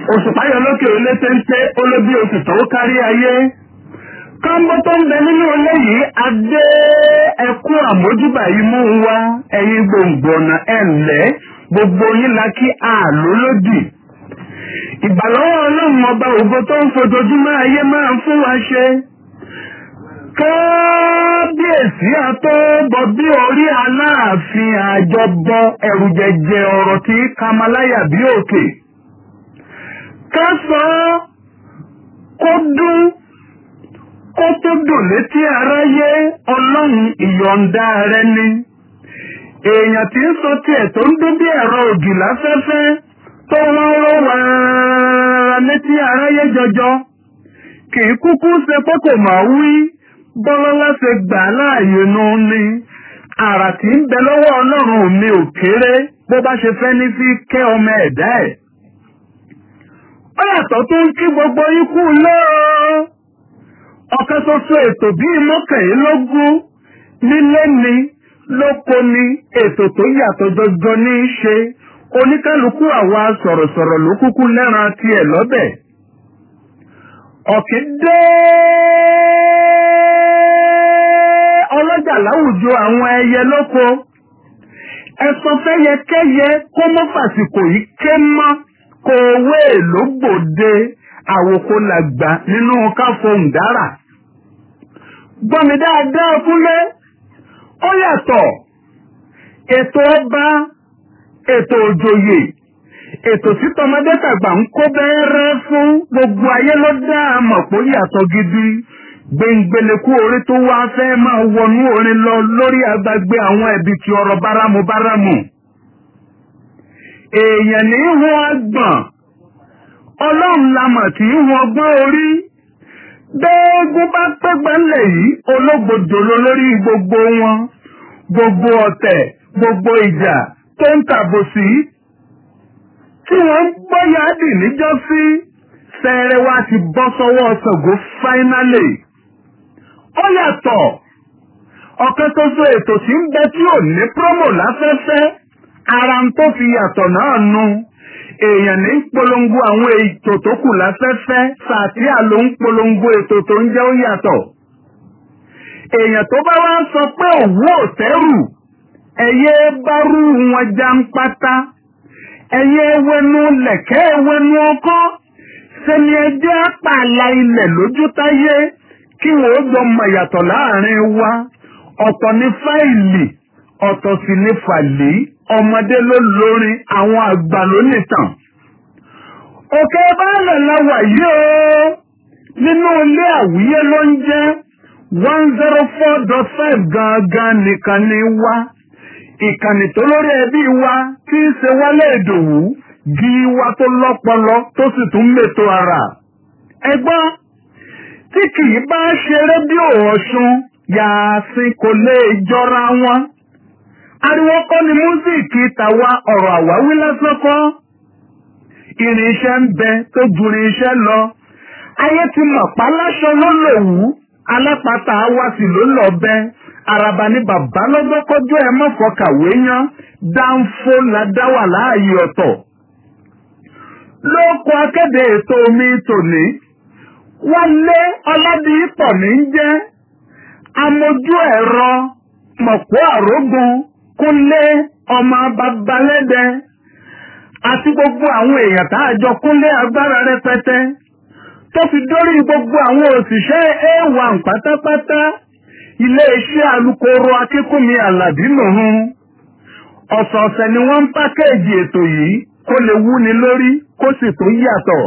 òṣùpá yọ lókè ilé téńté olóbi oṣù tó kárí ayé kọ́ńbó tó ń bẹ nínú ilé yìí adé ẹkú àmójúbà yìí mú wa ẹ̀yin gbòǹgbò ọ̀nà ẹ̀lẹ́ gbogbo yín la kí àlọ́ lódì ìbàlọ́wọ́ ọlọ́run ọba ògo tó ń fojoojúmọ́ ayé máa ń fún wa ṣe kábíyèsí àtọ́bọ̀ bí orí aláàfin àjọbọ ẹ̀rù jẹjẹ ọ̀rọ̀ tí kamaláyà bí òkè ká sọ kó dún kó tó dùn létí aráyé ọlọ́run ìyọ̀ǹda rẹ ni èèyàn tí ń sọ tiẹ̀ tó ń dún bí ẹ̀rọ ògì láfẹ́fẹ́ tó wọ́n rọ́ wàrà létí aráyé jọjọ kì í kúkú ṣe pé kò máa wí bọ́lọ́lá ṣe gbà láàyè nu ni àrà tí ń bẹ lọ́wọ́ ọlọ́run mi ò kéré bó bá ṣe fẹ́ ní sí kẹ́ ọmọ ẹ̀dá ẹ̀. ó yàtọ̀ tó ń kí gbogbo ikú lọ́ọ́ ọ̀kan ṣoṣo ètò bíi mọ́kànlélógún nílé ni lóko ni ètò tó yàtọ̀ jọjọ ní í ṣe oníkálukú àwa sọ̀rọ̀sọ̀rọ̀ ló kúkú lẹ́ran tiẹ̀ lọ́bẹ̀. ọ̀kì dé ọlọ́jà láwùjọ àwọn ẹyẹ lóko ẹ̀sọ́ fẹ́yẹ kẹ́yẹ kó mọ́ fàsìkò yìí ké mọ́ kó owó èlò gbòde àwòkó làgbà nínú káfọhùn dára. gbọ́mi dáadáa fúnlé ó yàtọ̀ ètò ọba ètò òjòyè ètò tí tọmọdé tàgbà ń kó bẹ́ẹ́rẹ́ fún gbogbo ayé ló dá a mọ̀ pé ó yàtọ̀ gidi gbẹ̀ngbẹ̀lẹ̀kú orí tó wá fẹ́ máa wọnú orin lọ lórí agbègbè àwọn ẹ̀bí ti ọ̀rọ̀ báramu báramu. èèyàn ní í hun agbọ̀n ọlọ́run la mọ̀ tí í hun ọgbọ́n orí gbẹ́ẹ́gún bá pẹ́gbẹ́ ńlẹ̀ yìí ológbòdò ló lórí gbogbo wọn gbogbo ọ̀tẹ̀ gbogbo ìjà tó ń tàbòsí tí wọ́n ń gbọ́yà dì níjọ́sí fẹ́rẹ́ wá ti bọ́ sọ́wọ́ Ṣàngó fáínálì ó yàtọ̀ ọ̀kan tó so ètò tí ń bẹ tí ò ní promo láfẹ́fẹ́ ara ń tó fi yàtọ̀ náà nu èèyàn ní polongo àwọn ètò tó kù láfẹ́fẹ́ sàtíà ló ń polongo ètò tó ń jẹ́ ó yàtọ̀ èèyàn tó bá wá sọ pé òwú òtẹ́rù ẹ̀yẹ bá rú wọn já ń pátá ẹ̀yẹ wẹnu lẹ̀kẹ́ wẹnu ọkọ́ sẹ́ni ẹjẹ́ pààlà ilẹ̀ lójú táyé kí wọ́n ó jọ mọ̀ yàtọ̀ láàrin wa ọ̀tọ̀ ní fáìlì ọ̀tọ̀ sì ní fàlì ọmọdé ló lórin àwọn àgbà ló nìtàn. òkè báàlẹ̀ la wà yìí o nínú ilé àwíyé ló ń jẹ́ one zero four dot five gangan nìkan ni wá ìkànnì tó lórí ẹbí wa tí ń ṣe wálé ìdòwú jí wa tó lọ́pọlọ tó sì tún mètò ara. ẹgbọ́n tí kì í bá ṣe rédíò ọ̀ṣun yàásín kò lè jọra wọn. ariwo kọ́ ni músíìkì tàwa ọ̀rọ̀ àwáwí lásán kọ́. irinṣẹ́ ń bẹ tó ju irinṣẹ́ lọ. ayé ti mọ̀ páláṣọ ló lò wú alápàtà wa sì ló lọ bẹ́ẹ̀ araba ní bàbá lọ́gbọ́kọ́jọ́ ẹ mọ̀fọ́ kàwé yan dáńfó la dá wà láàyè ọ̀tọ̀. lóko akéde ètò omi tòní wọ́n lé ọládìípọ̀ ní jẹ́ amójú ẹ̀rọ mọ̀pọ̀ àrógun kúnlé ọmọ babalẹ́dẹ àti gbogbo àwọn èèyàn tá a jọ kúnlé agbára rẹpẹtẹ tó fi dórí gbogbo àwọn òṣìṣẹ́ a1 pátápátá iléeṣẹ́ alukoro akínkùnmi alábí lòun ọ̀sọ̀ọ̀sẹ̀ ni wọ́n ń pákéèjì ètò yìí kó lè wúni lórí kó sì tó yàtọ̀.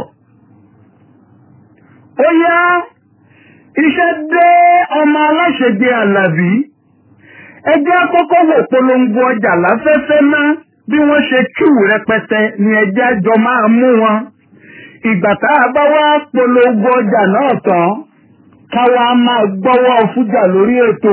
ó yá iṣẹ́ dé ọmọ aláṣẹjẹ alábí ẹjẹ́ àkọ́kọ́ wò polongo ọjà láfẹ́fẹ́ ná bí wọ́n ṣe kíwù rẹpẹtẹ ni ẹjẹ́ àjọ máa mú wọn. ìgbà tá a bá wá polongo ọjà náà tán káwa máa gbọ́wọ́ fújà lórí ètò.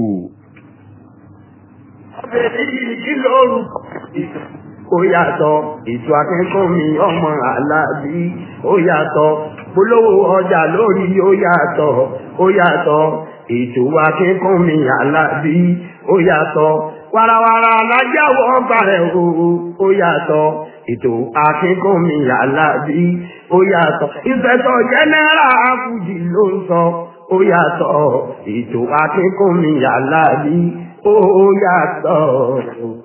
ó yàtọ̀ ètò akẹ́kọ̀ọ́ mi ọmọ aláàbí ó yàtọ̀ polówó ọjà lórí ó yàtọ̀ ó yàtọ̀ ètò akẹ́kọ̀ọ́ mi aláàbí ó yàtọ̀ warawara alájáwọ̀ ọgbà rẹ̀ o ó yàtọ̀ ètò akínkùnmí alábí ó yàtọ̀ ìfẹ̀tọ̀ jẹ́nẹ́rà fújì ló ń sọ ó yàtọ̀ ètò akínkùnmí alábí ó yàtọ̀.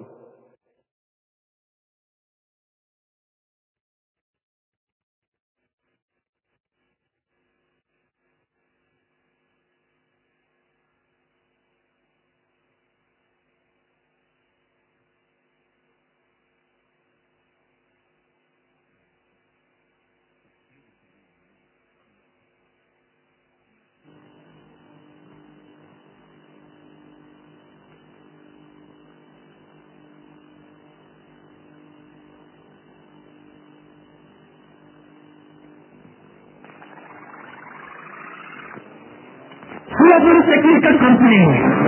Global Technical Company.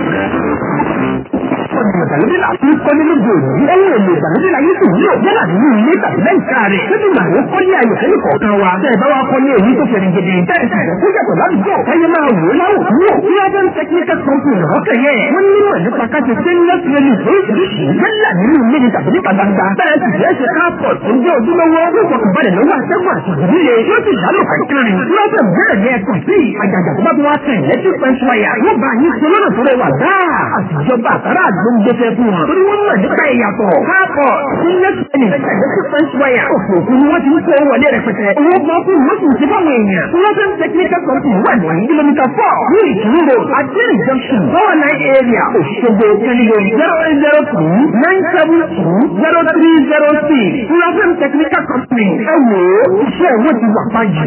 Ọ̀nà ìgbàlódé là ń kọ́ nínú gbòòrò. Ẹ̀yìn èlò ìgbàlódé la yóò sì wúlò yálà nínú ilé tàbí lẹ́ǹkà rẹ̀. Ṣé ìgbà wo kọ́ ní ayọ̀ ẹni kọ̀ọ̀kan wa? Bẹ́ẹ̀ bá wa kọ́ ní èyí tó fẹ̀rẹ̀ gidi. Bẹ́ẹ̀ sì rẹ̀ kó yàtọ̀ ládùúgbò. Ẹyẹ máa wò ó láwò wò. Global Technical Company lọ́kẹ̀ yẹn. Wọ́n nímọ̀ nípa káṣe stainless railing lóríṣiríṣi. Yálà nínú ilé ni tàbí níta gbangba. Bẹ́ẹ̀ sì rẹ̀ ṣe káàpọ̀ tó jẹ́ ojúlówó. Yóò fọkàn balẹ̀ lọ́wọ́ àṣẹ́gun àti ìdílé. Yóò sì lálò kankanrin. Global bẹ́ẹ̀ ni ẹ̀kọ́ sí àjàjà tó bá tó wá tẹ̀ lẹ́tí pẹ́ńsúwáyà. Yóò bá yín ṣe lọ́nà tó rẹwà dáa. Àtijọba àtàrà àdúgbò ń gbé fẹ́ fún wọn. Torí wọ́n mọ̀ nípa ìyàtọ̀. Káàpọ̀ sílẹ̀ sẹ́ni ẹ̀lẹ́tí pẹ́ńsúwáyà. Òfò òkú ni wọ́n ti ń kó wọlé rẹpẹtẹ. Owó gbọ́ fún wọn sì ń ṣe fáwọn èèyàn. Global Technical Company wà ní kìlómítà four ní ìṣúró Adéèrè junction Power Line area Òṣogbo Kẹ́líyó zero eight zero two nine seven two zero three zero six. Global Technical Company ẹ wò ó iṣẹ́ ìwé ti wà báyìí.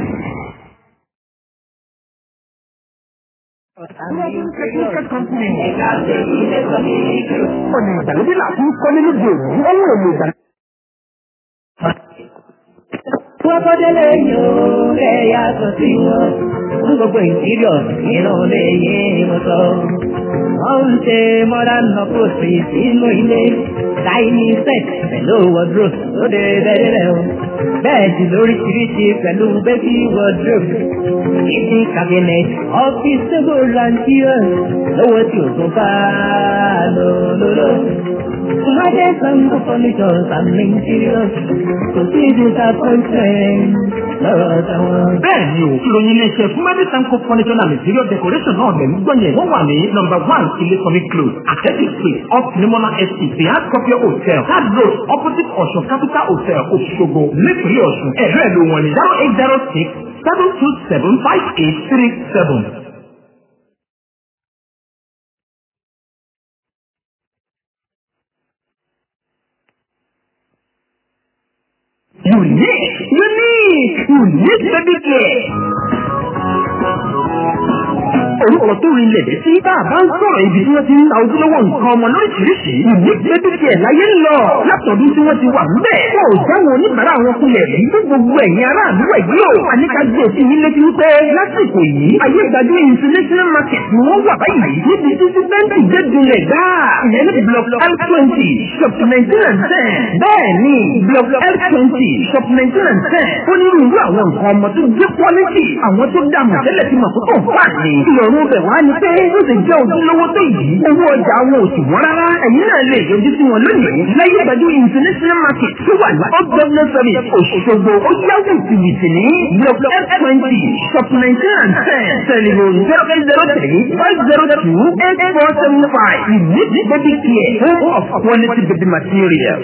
Technical Company. Ọ̀nà ìgbàlódé là ń kọ́ nínú gbòòrò. Ọ̀nà èlò ìgbàlódé. Wọ́n kọ́délé yóò rẹ̀ yàtọ̀ sí wọn. Fún gbogbo ìdílọ̀ ìran lè yé wọn sọ. Wọ́n ń ṣe modern approach sínú ilé. Dining set pẹ̀lú wardrobe lóde bẹ́ẹ̀ rẹ̀ o. Bẹ́ẹ̀dì lóríṣiríṣi pẹ̀lú baby wardrobe. Kitchen cabinet, office table and chairs. Lówó tí o tún bá lò lò. Ìwádìí sango furnitures and interiors. Kò sí disappointment lọ́rọ̀ táwọn. Bẹ́ẹ̀ni o, ìròyìn iléeṣẹ́ fún Mẹ́bí Sanko Furniture and Interior Decoration náà lẹ̀ ń gbọ́nyẹ̀. Wọ́n wà ní nọmba one Ilé-Kọ́mí Close, Àtẹ́tì Street, off Nimona Estate, the Hard Copy Hotel, Third Road, opposite Ọ̀ṣun Capital Hotel, Òṣogbo, nípínlẹ̀ Ọ̀ṣun. Ẹ̀rọ ẹ̀lò wọn ni zero eight zero six seven two seven five eight three seven. Unique, unique, unique baby care. Orúkọ tó rin lẹ̀dẹ̀ sí bá a bá ń sọ̀rọ̀ ibi tí wọ́n ti ń ta ojúlówó nǹkan ọmọ lóríṣiríṣi. Unique baby care láyé ń lọ. Látọ̀dún tí wọ́n ti wà ńbẹ̀. Wọ́n ò jáwọ́ oníbàárà wọn kulẹ̀ rí. Fún gbogbo ẹ̀yin aráàlú ẹ̀ yìí o. Àníkà gbé sí yín létí wípé lásìkò yìí. Ayé ìgbàdo international market ni wọ́n wà báyìí. Níbi títí bẹ́ńkì gbẹ́dúnlẹ̀ gbáà. Ìyẹn ní block L twenty shop nineteen and ten. Bẹ́ẹ̀ni block L twenty shop nineteen and ten. Ó ní irú àwọn nǹkan ọmọ tó gbé quality. Àwọn tó dá mọ̀ tẹ́lẹ̀ ti mọ̀ pé kò fà ní. Ìrọ̀rùn bẹ̀ wá ni pé ó sì jẹ́ ojúlówó tó yìí. Owó ọjà wọn ò sì wọ́n rárá. Ẹ̀yin náà lè yọjú sí wọn lónìí. Láyé ìgbàdo international market tó wà ní Old Governor Service Òṣogbo. Ó yá wìtìwìtì ní block L twenty shop nineteen and ten. Telephone zero eight zero three five zero two eight four seven five. Unique baby care. Home of quality baby material.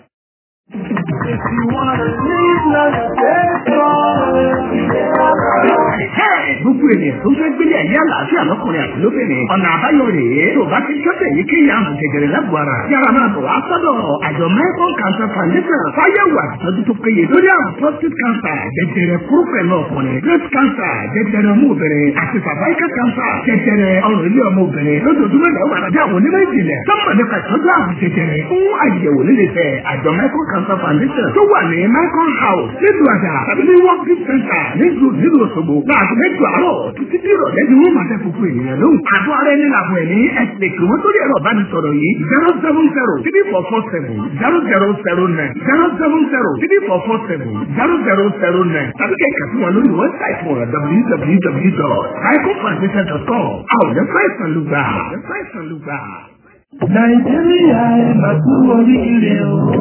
Gbogbo ènìyàn tó fẹ́ gbélé ẹ̀yà àlàáfíà lọ́kùnrin àti lóbìnrin. Ọ̀nà àbáyọ rèé. Tó bá ti ṣọ́tẹ̀ yìí kí ìyá àrùn jẹjẹrẹ lágbo ara. Yàrá máa bọ̀ wá sọ́dọ̀ àjọ Mẹ́kọ̀n Cancer Foundation. Fáyẹ̀wò àtìtọ́jú tó péye lórí àrùn prostate cancer, jẹjẹrẹ kúrúfẹ̀ náà ọkùnrin, breast cancer, jẹjẹrẹ ọmọ obìnrin, àti cervical cancer, jẹjẹrẹ ọrùn ilé ọmọ obìnrin. Lójoojúmọ́ ìlà wà lábẹ́ àwọn onímọ̀ ìjìnlẹ̀. Sọ́mọ̀ nípa ìtọ́jú àrùn jẹjẹrẹ fún àyẹ̀wò líle fẹ́ àjọ Mẹ́kọ̀n Cancer Foundation tó wà ní Mẹ́kọ̀n House nílùú àjà tàbí ní Working Center nílùú nílùú Òṣogbo. Láàbù mẹ́jọ àárọ̀ títí tí ìrọ̀lẹ́ ni wọ́n máa fẹ́ fúnfún ènìyàn lóhùn. Àbọ̀ ara ẹni làbọ̀ ẹ̀mí ẹ̀sìn kí wọ́n sórí ẹ̀rọ ìbánisọ̀rọ̀ yìí zero seven zero three four four seven zero zero zero nine zero seven zero three four four seven zero zero zero nine tàbí kẹ̀kẹ́ fún wọn lórí wẹ́bsáìtì wọn www.icofoundation.com. Àwọn ọ̀dẹ́ fáìsàn ló gbà. Ọ̀dẹ́ fáìsàn ló gbà. Nàìjíríà ẹ̀ máa kú oríire o.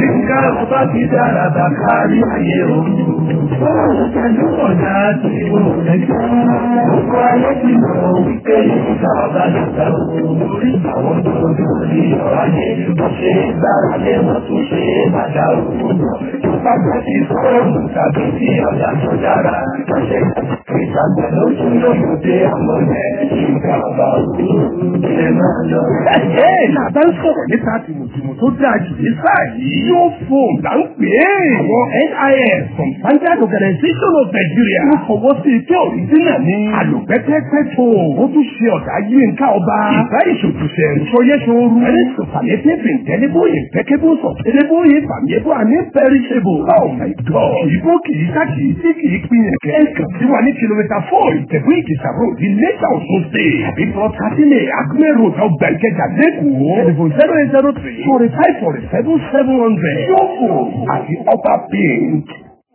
nǹkan ọba ti dára bá kárí ayé o. Bọ́ọ̀lù pẹ̀lú ọ̀dà tí mo rẹ̀ jẹ́. Gbogbo ayé ti mọ̀ wípé ìgbà ọba dàgbà o. Lórí àwọn tó lórí ọ̀rọ̀ ayé ló ṣe é gbára lé wọn tó ṣe é má dá òkú lọ. Tó bá gbọ́ sí fóònù tàbí sí ọ̀dà tó dára. Lọ́sẹ̀ ìgbàgbọ́ ló tún lóyún dé àwọn ẹ̀ ìgbà ọba òkú. Ilé máa lọ. Ẹ̀jẹ̀ làbá ń sọ̀rọ̀ nípa tìmùtìmù tó dáa jù ní sáà yìí. Yóò fóònù là ń pè é. Àwọn NIS from Standard Organization of Nigeria. Wọ́n fọwọ́ sí ike òrìjínà ní. Àlùpẹ́pẹ́pẹ́ tó. Ó tún ṣe ọ̀dà yínká ọba. Ìgbà ìṣòtúnṣe ìṣòyẹ́ṣòru. Ẹni sọ̀fàlẹ́tẹ̀fẹ̀ ìtẹ́lẹ́bọ̀ impeccable sustainable infamable and imperishable. Oh my God. Ìbò kìí ká kìí tí kìí pín ẹ̀kẹ́. Ẹ̀kan tí wà ní kìlómítà four ìtẹ̀kù ìkìsà road ní Lẹ́tà Ọ̀ṣun State. Àbí Port Catholic Acme road ọgbà ìkẹjà lẹ́kọ̀ọ́. Telephone zero eight zero three forty five forty seven seven hundred. Yóò àti upper pink.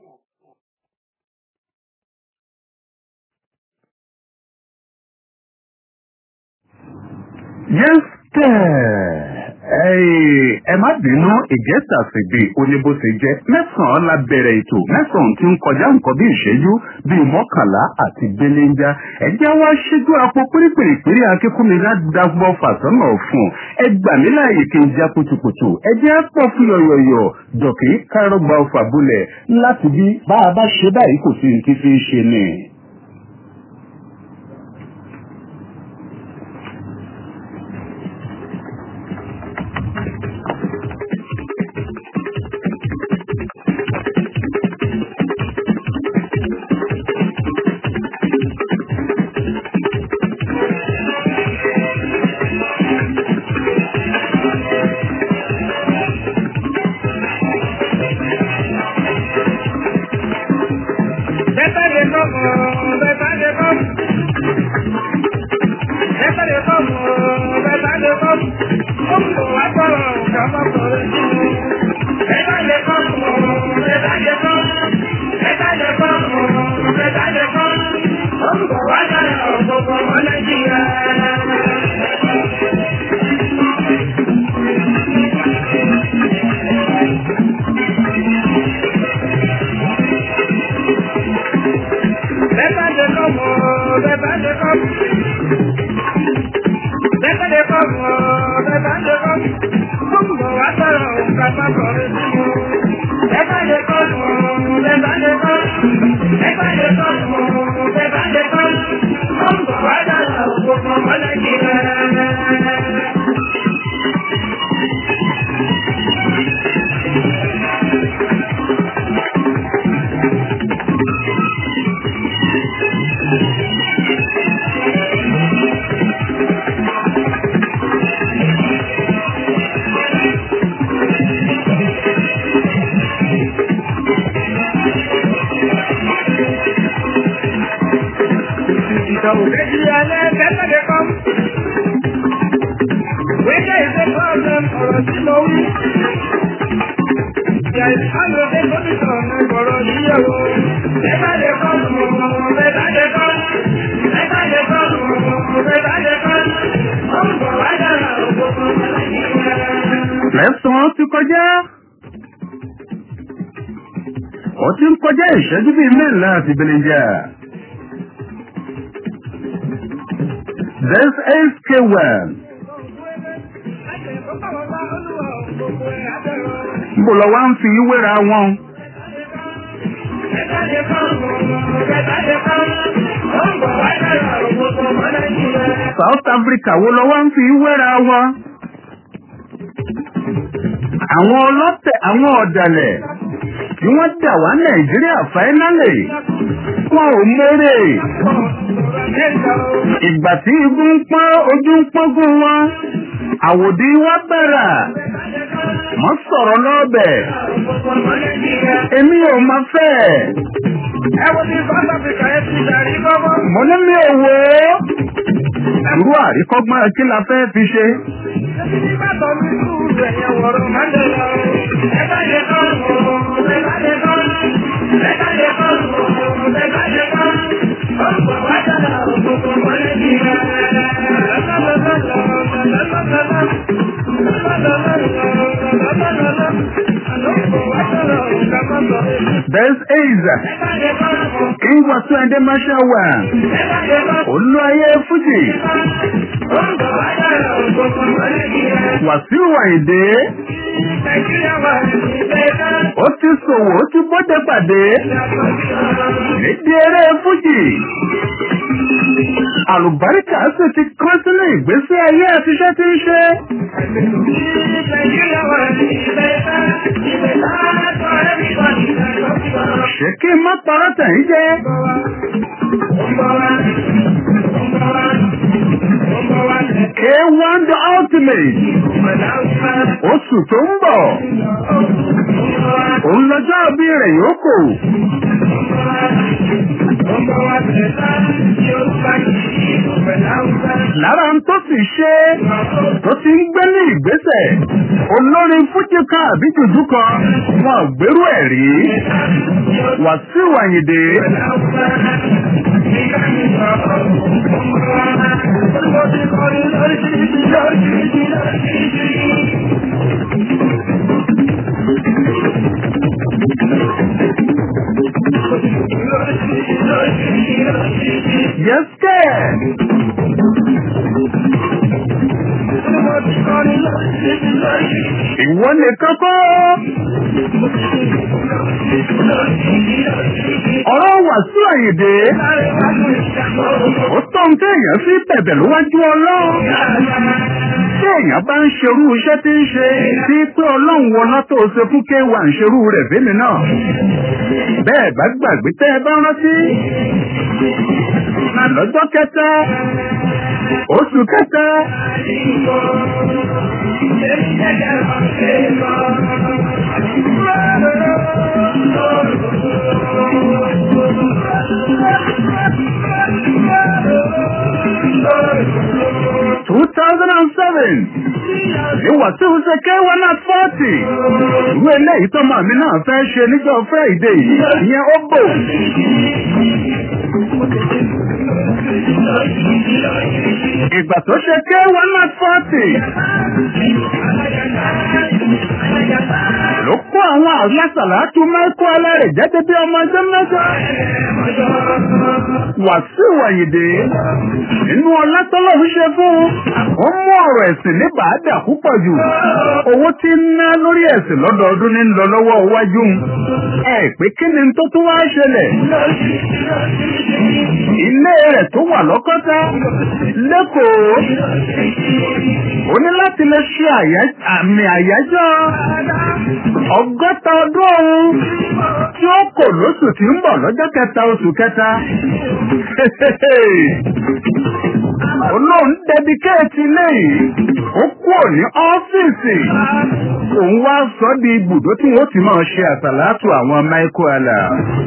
Yes, ẹ má bínú ìjẹ́sà fìdí oníbóṣe jẹ́ mẹ́sàn-án la bẹ̀rẹ̀ ètò mẹ́sàn-án tí ń kọjá nǹkan bí ìṣẹ́jú bíi mọ́kànlá àti gbéléńjá ẹjẹ́ wá ṣíjú àpò pérépèrèpéré akínkúnmi ládàgbọ́ fàṣọ́nà fún ẹ gbà mí láàyè kí n já kutukutu ẹjẹ́ pọ̀ fún yọ̀yọ̀yọ̀ dọ̀kì kárọ̀gbà ọ̀fà bulẹ̀ láti bí bá a bá ṣe báyìí kò sí ní ti fi ṣe ni. mẹ́sàn-án ti kọjá. ó ti ń kọjá ìṣẹ́jú bíi mẹ́rìnlá àti belenja. this is k1. Bó lọ wá ń fi wéra wọn. South Africa wo lọ wá ń fi wéra wọn àwọn ọlọ́tẹ̀ àwọn ọ̀dàlẹ̀ tí wọ́n dà wá nàìjíríà fáínálì wọn ò mórè ìgbà tí igun ń pọ́n ojú ń pọ́ngún wọn àwòdì wá bẹ̀rẹ̀ mọ́ sọ̀rọ̀ lọ́bẹ̀ èmi ò máa fẹ́ mo ní mi ò wò ó irú àríkọ́gbọ́n kí la fẹ́ fi ṣe. This is King Wasuende Mashawa. Olú ayé Fújì. Wàsíù Àyìndé. Ó ti ṣòwò ó ti bọ́dẹ pàdé. Nídìí eré Fújì. Àlùbáríkà sì ti kọ́ sínú ìgbésí ayé àtiṣẹ́ tí ń ṣe. Ṣé kí n má parọ́ tẹ̀yìn jẹ́? K1 the ultimate. Oṣù tó ń bọ̀. Òun lọ́jọ́ bí rẹ̀ yóò kò. Lára ń tó sì ṣe tó ti ń gbé ní ìgbésẹ̀. Olórin Fújì kan àbí jùjú kan wọn ò gbérú ẹ̀ rí. Wàsíù Àyìndé. Yes, sir. Ìwọ nìkan kọ́. Ọ̀rọ̀ Wàsíù Àyìndé. Ó tó ń téèyàn sí bẹ̀bẹ̀ lówájú ọlọ́run. Tí èèyàn bá ń ṣerú iṣẹ́ tí ń ṣe sí pé ọlọ́run wọná tó ṣe fún kéwà ń ṣerú rẹ̀ fẹ́mi náà. Bẹ́ẹ̀ bá gbàgbé tẹ́ ẹ bá rántí. Lọ́jọ́ kẹta, oṣù kẹta. Two thousand and seven. Ní Wàsíù ṣe kéwọ́n náà fọ́ọ̀tì. Ìwé eléyìí tó máa mi náà fẹ́ ṣe níjọ́ Friday ìyẹn ó bò. Ìgbà tó ṣe kéwọ́n náà fọ́ọ̀tì. Ló kó àwọn àlásàlátú mẹ́kọ́ alárẹ̀ jáde bí ọmọ ọjọ́ mẹ́ta. Wàsíù Àyìndé nínú ọlá tọ́lọ́run ṣe fún un. Ó mú ọ̀rọ̀ ẹ̀sìn ní bàádà púpọ̀ jù. Owó tí ń ná lórí ẹ̀sìn lọ́dọọdún ní ń lọ lọ́wọ́ iwájú. Ẹ pé kí ni tó tún wá ṣẹlẹ̀? Ilé rẹ̀ tó wà lọ́kọ́tà lẹ́kọ̀ọ́. Ó ní láti lè ṣe àmì àyájọ́ ọgọ́ta ọdún ọ̀hún tí ó kò lóṣù tí ń bọ̀ lọ́jọ́ kẹta oṣù kẹta. Olóhùn dẹbikéètì léyìí, ó kúrò ní ọ́fíìsì. Òun wá sọ di ibùdó tí wọ́n ti máa ṣe àsàlátù àwọn Michael Allah.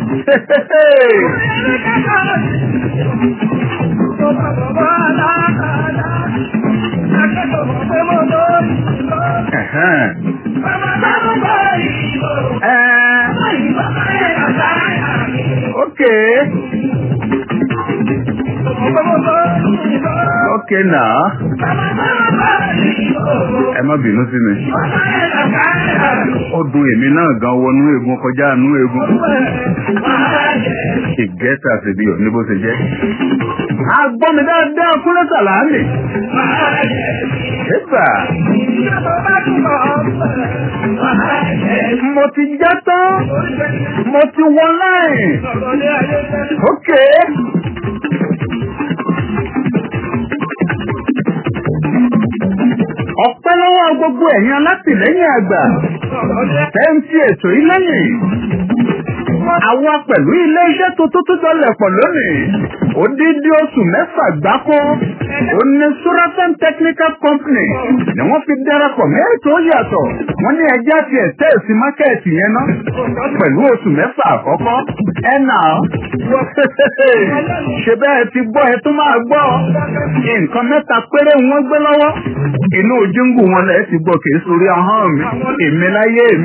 Okay. Okay now. Ẹ má bínú sí mi. Ó dùn èmi náà gan wọnú eegun kọjá àánú eegun. Ìgẹ́ta sì bí òní bó ṣe jẹ́. A gbọ́ mi dáadáa kúrẹ́ sàlámì. Ẹ̀bà. Mo ti já tán. Mo ti wọ láì. Okay. Ọpẹ́ lọ́wọ́ gbogbo ẹ̀yin alátìlẹ́yìn àgbà. Tẹ́ǹtì ètò yìí lẹ́yìn. Àwa pẹ̀lú ilé iṣẹ́ tuntun tó dọlẹ̀ pọ̀ lónìí. Odidi oṣù mẹ́fà gbáko. Ó ní Surafem Technical Company ni wọ́n fi darapọ̀ mẹ́rin tó yàtọ̀. Wọ́n ní ẹja ti ẹ̀tẹ́ sí mákẹ́ẹ̀tì yẹn ná. Pẹ̀lú oṣù mẹ́fà àkọ́kọ́. Ẹ nà ó. Ṣé bẹ́ẹ̀ ti gbọ́ ẹ tó máa gbọ́? Nǹkan mẹ́ta péré wọ́n gbé lọ́wọ́. Inú ojúngù wọn lẹ̀ ti gbọ́ kìí sórí ahọ́n mi. Èmi láyé mi.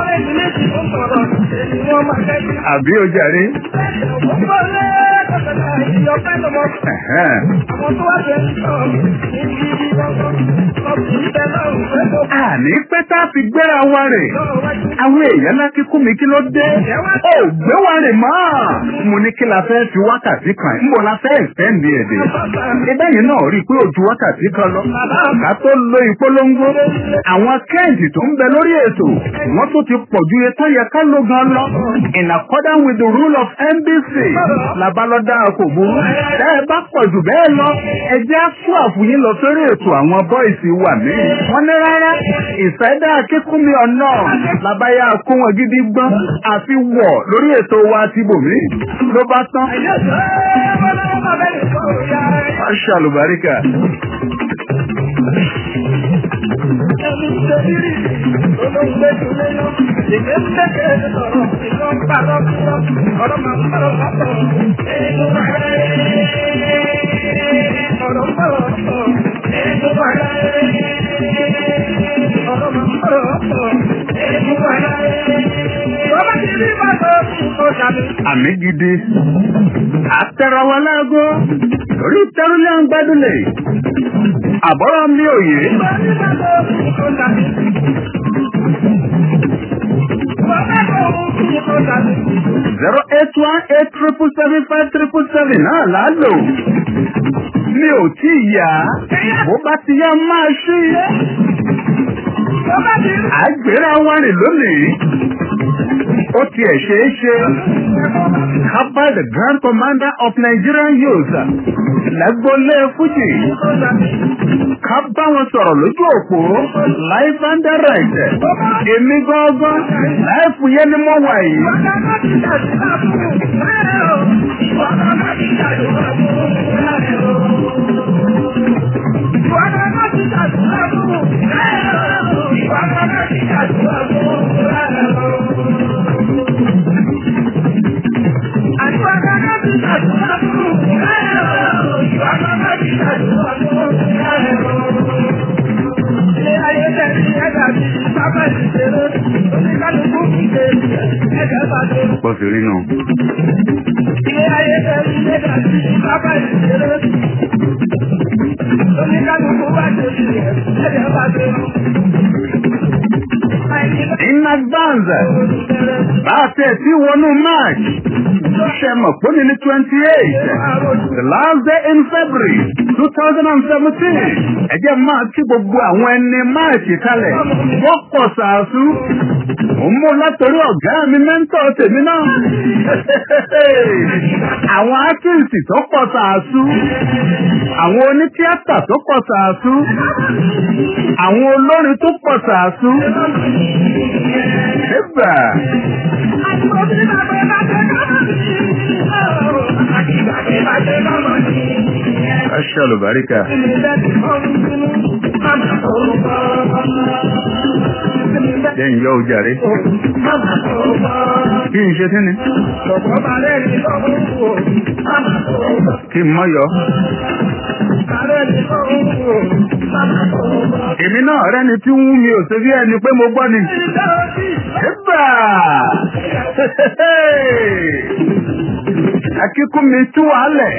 Àbí o jàre? Ẹ̀hẹ́n. Àní pẹ́ tá a fi gbéra wa rè. Àwọn èèyàn láti kú mi kí ló dé? Ó gbé wa rè mọ́. Mo ní kí la fẹ́ fi wákàtí kan. Nbọ̀ la fẹ́ ìfẹ́ǹdì èdè. Ibẹ̀ yìí náà rí i pé ojú wákàtí kan lọ. Ká tó lo ìpolongo. Àwọn kẹ́ǹtì tó ń bẹ lórí ètò. Wọ́n tún ti pọ̀ ju iye tó yẹ ká ló gan lọ. In accordance with the rule of NBC. Labalọ́dá kò burú. Ẹ bá pọ̀ jù bẹ́ẹ̀ lọ. Ẹ jẹ́ fún àfúyín lọ sórí ètò àwọn bọ́ìsì wà mí. Wọ́n ní rárá. Ìfẹ́dá kíkúnmi ọ̀nà. Làbáyá kó wọn gidi gbọ́n. Àfi wọ̀ lórí ètò wa ti bòmí. Ló bá tán. Aṣọ àlùbáríkà. Àmì gidi. Àtẹ̀rọ wa láago. Lórí tẹ́rùlẹ̀ ń gbádùnlẹ̀. Àbọ̀rọ̀ mi ò yé. Zero eight one eight triple seven five triple seven náà là á lò. Mi ò tí ì yá. Bó bá ti yá máa ṣí. Àgbèrè àwọn rìn lónìí. Ó tiẹ̀ ṣeé ṣe. Kaba the Grand Commander of Nigerian Youth. Lágbólé Fújì. Ká bá wọn sọ̀rọ̀ lójú òpó. Life and direct. Èmi gángan. Láìpù yẹn ni mo wà yìí. Pọ̀ sí rí nù. In advance, bá a tẹ̀ sí wọnú March, ṣe mọ̀ pé ní ní twenty eight, the last day in February two thousand and seventeen, ẹ jẹ́ máa kí gbogbo àwọn ẹni March kalẹ̀, wọ́n pọ̀ sàásù. Mo ń mú látọrí ọ̀gá mi mẹ́ńtọ̀ tèmi náà. Àwọn ákíǹsì tó pọ̀ sàásù. Àwọn onítíátà tó pọ̀ sàásù. Àwọn olórin tó pọ̀ sàásù. Ẹgbà. Aṣọ àlùbáríkà. Jẹ́ ìyọ́ ojàre. Kí n ṣe tí ni? Kí n mọ́ yọ. Èmi náà rẹ́ni tí ń wú mi ò ṣe bí ẹni pé mo gbọ́ ni. Ẹgbà! Akíkú mi tú wàálẹ̀.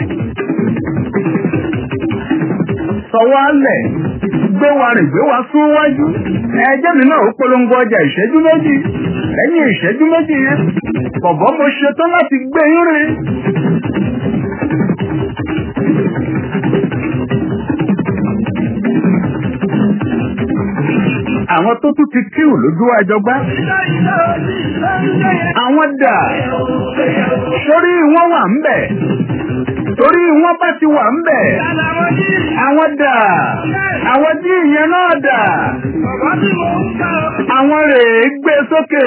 Sọ wàálẹ̀. Gbé wa rìn gbé wa sún wájú. Ẹjẹ́ mi náà ó polongo ọjà ìṣẹ́jú méjì. Lẹ́yìn ìṣẹ́jú méjì yẹn, bọ̀bọ̀ mo ṣetán láti gbé yín rìn. Àwọn tó tún ti kíù lójú àjọgbá. Àwọn dà. Sórí wọn wà ń bẹ̀. Torí wọn bá ti wà ń bẹ̀. Àwọn dà. Àwọn tí ìyẹn náà dà. Àwọn rèé gbé sókè.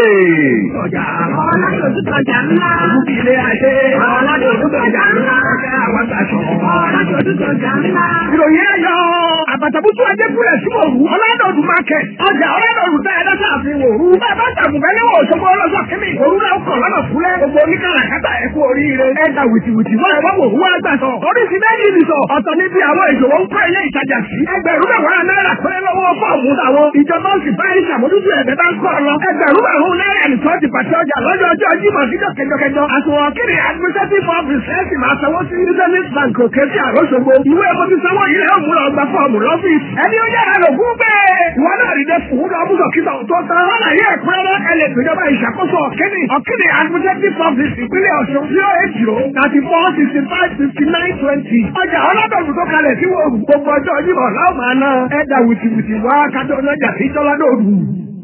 Ìròyìn ẹ̀yọ́ àbàtàbùtù ajẹ́kúrẹ̀ sí òru ọlọ́dọ̀ọ̀dù market ọjà ọlọ́dọ̀ọ̀dù tẹ́ ẹ̀dá sáàfin òru bẹ́ẹ̀ bá tàbùbẹ́ níwọ̀n òṣogbo ọlọ́sọ̀ kínní òru náà kọ̀ lọ́nà fúlẹ̀ gbogbo oníkàràkátà ẹ kú oríire. ẹ ta wìtìwìtì wọ́n ẹ wọ́n wò wọ́n àgbà sọ. oríṣi méjì ni sọ. ọ̀tọ̀ níbi àwọn ìṣòwò ń kọ́ ilé ìtajà sí. ẹgbẹ̀rún mẹ́wàá náírà péré lọ́wọ́ fọ́ọ̀mù àwọn. ìjọba ó sì bá yín ṣàmójútó ẹ̀bẹ̀ bá ń kọ́ ọ lọ. ẹgbẹ̀rún mẹ́wàá náírà ní tọ́jú pàṣẹ ọjà lọ́jọ́ ọjọ́ jímọ̀ kíjọ kẹjọkẹjọ. àsùnwọ̀n kiri administrative office ẹ̀ sì máa sanwó sí business bank òkè sí àròṣogbo. ìwé ẹ̀kọ́ ti sanwó yìí lẹ́yìn òmùlọ̀ ọgbà fọ́ọ̀mù lọ́fíìsì. ẹni ó yára lò fún bẹ́ẹ̀. ìwọ náà rí dẹ́ fún un lọ́mú kíta tó tán. wọ́n náà yẹ ẹ̀kúnrẹ́rẹ́ ẹ lè gbìjọba ìṣàkóso ọ̀kẹ́ni ọ̀kẹ́ni administrative office ìpínlẹ̀ ọ̀ṣun zero eight zero thirty four sixty five fifty nine twenty. ọjà ọlọ́dọ̀ọ̀dù tó kalẹ̀ sí wo gbogbo ọjọ́ yìí láwọn máa ná ẹ̀dà wìtìwìtì wá kájọ ọlọ́jà sí jọ́ládọ́ọ̀dù.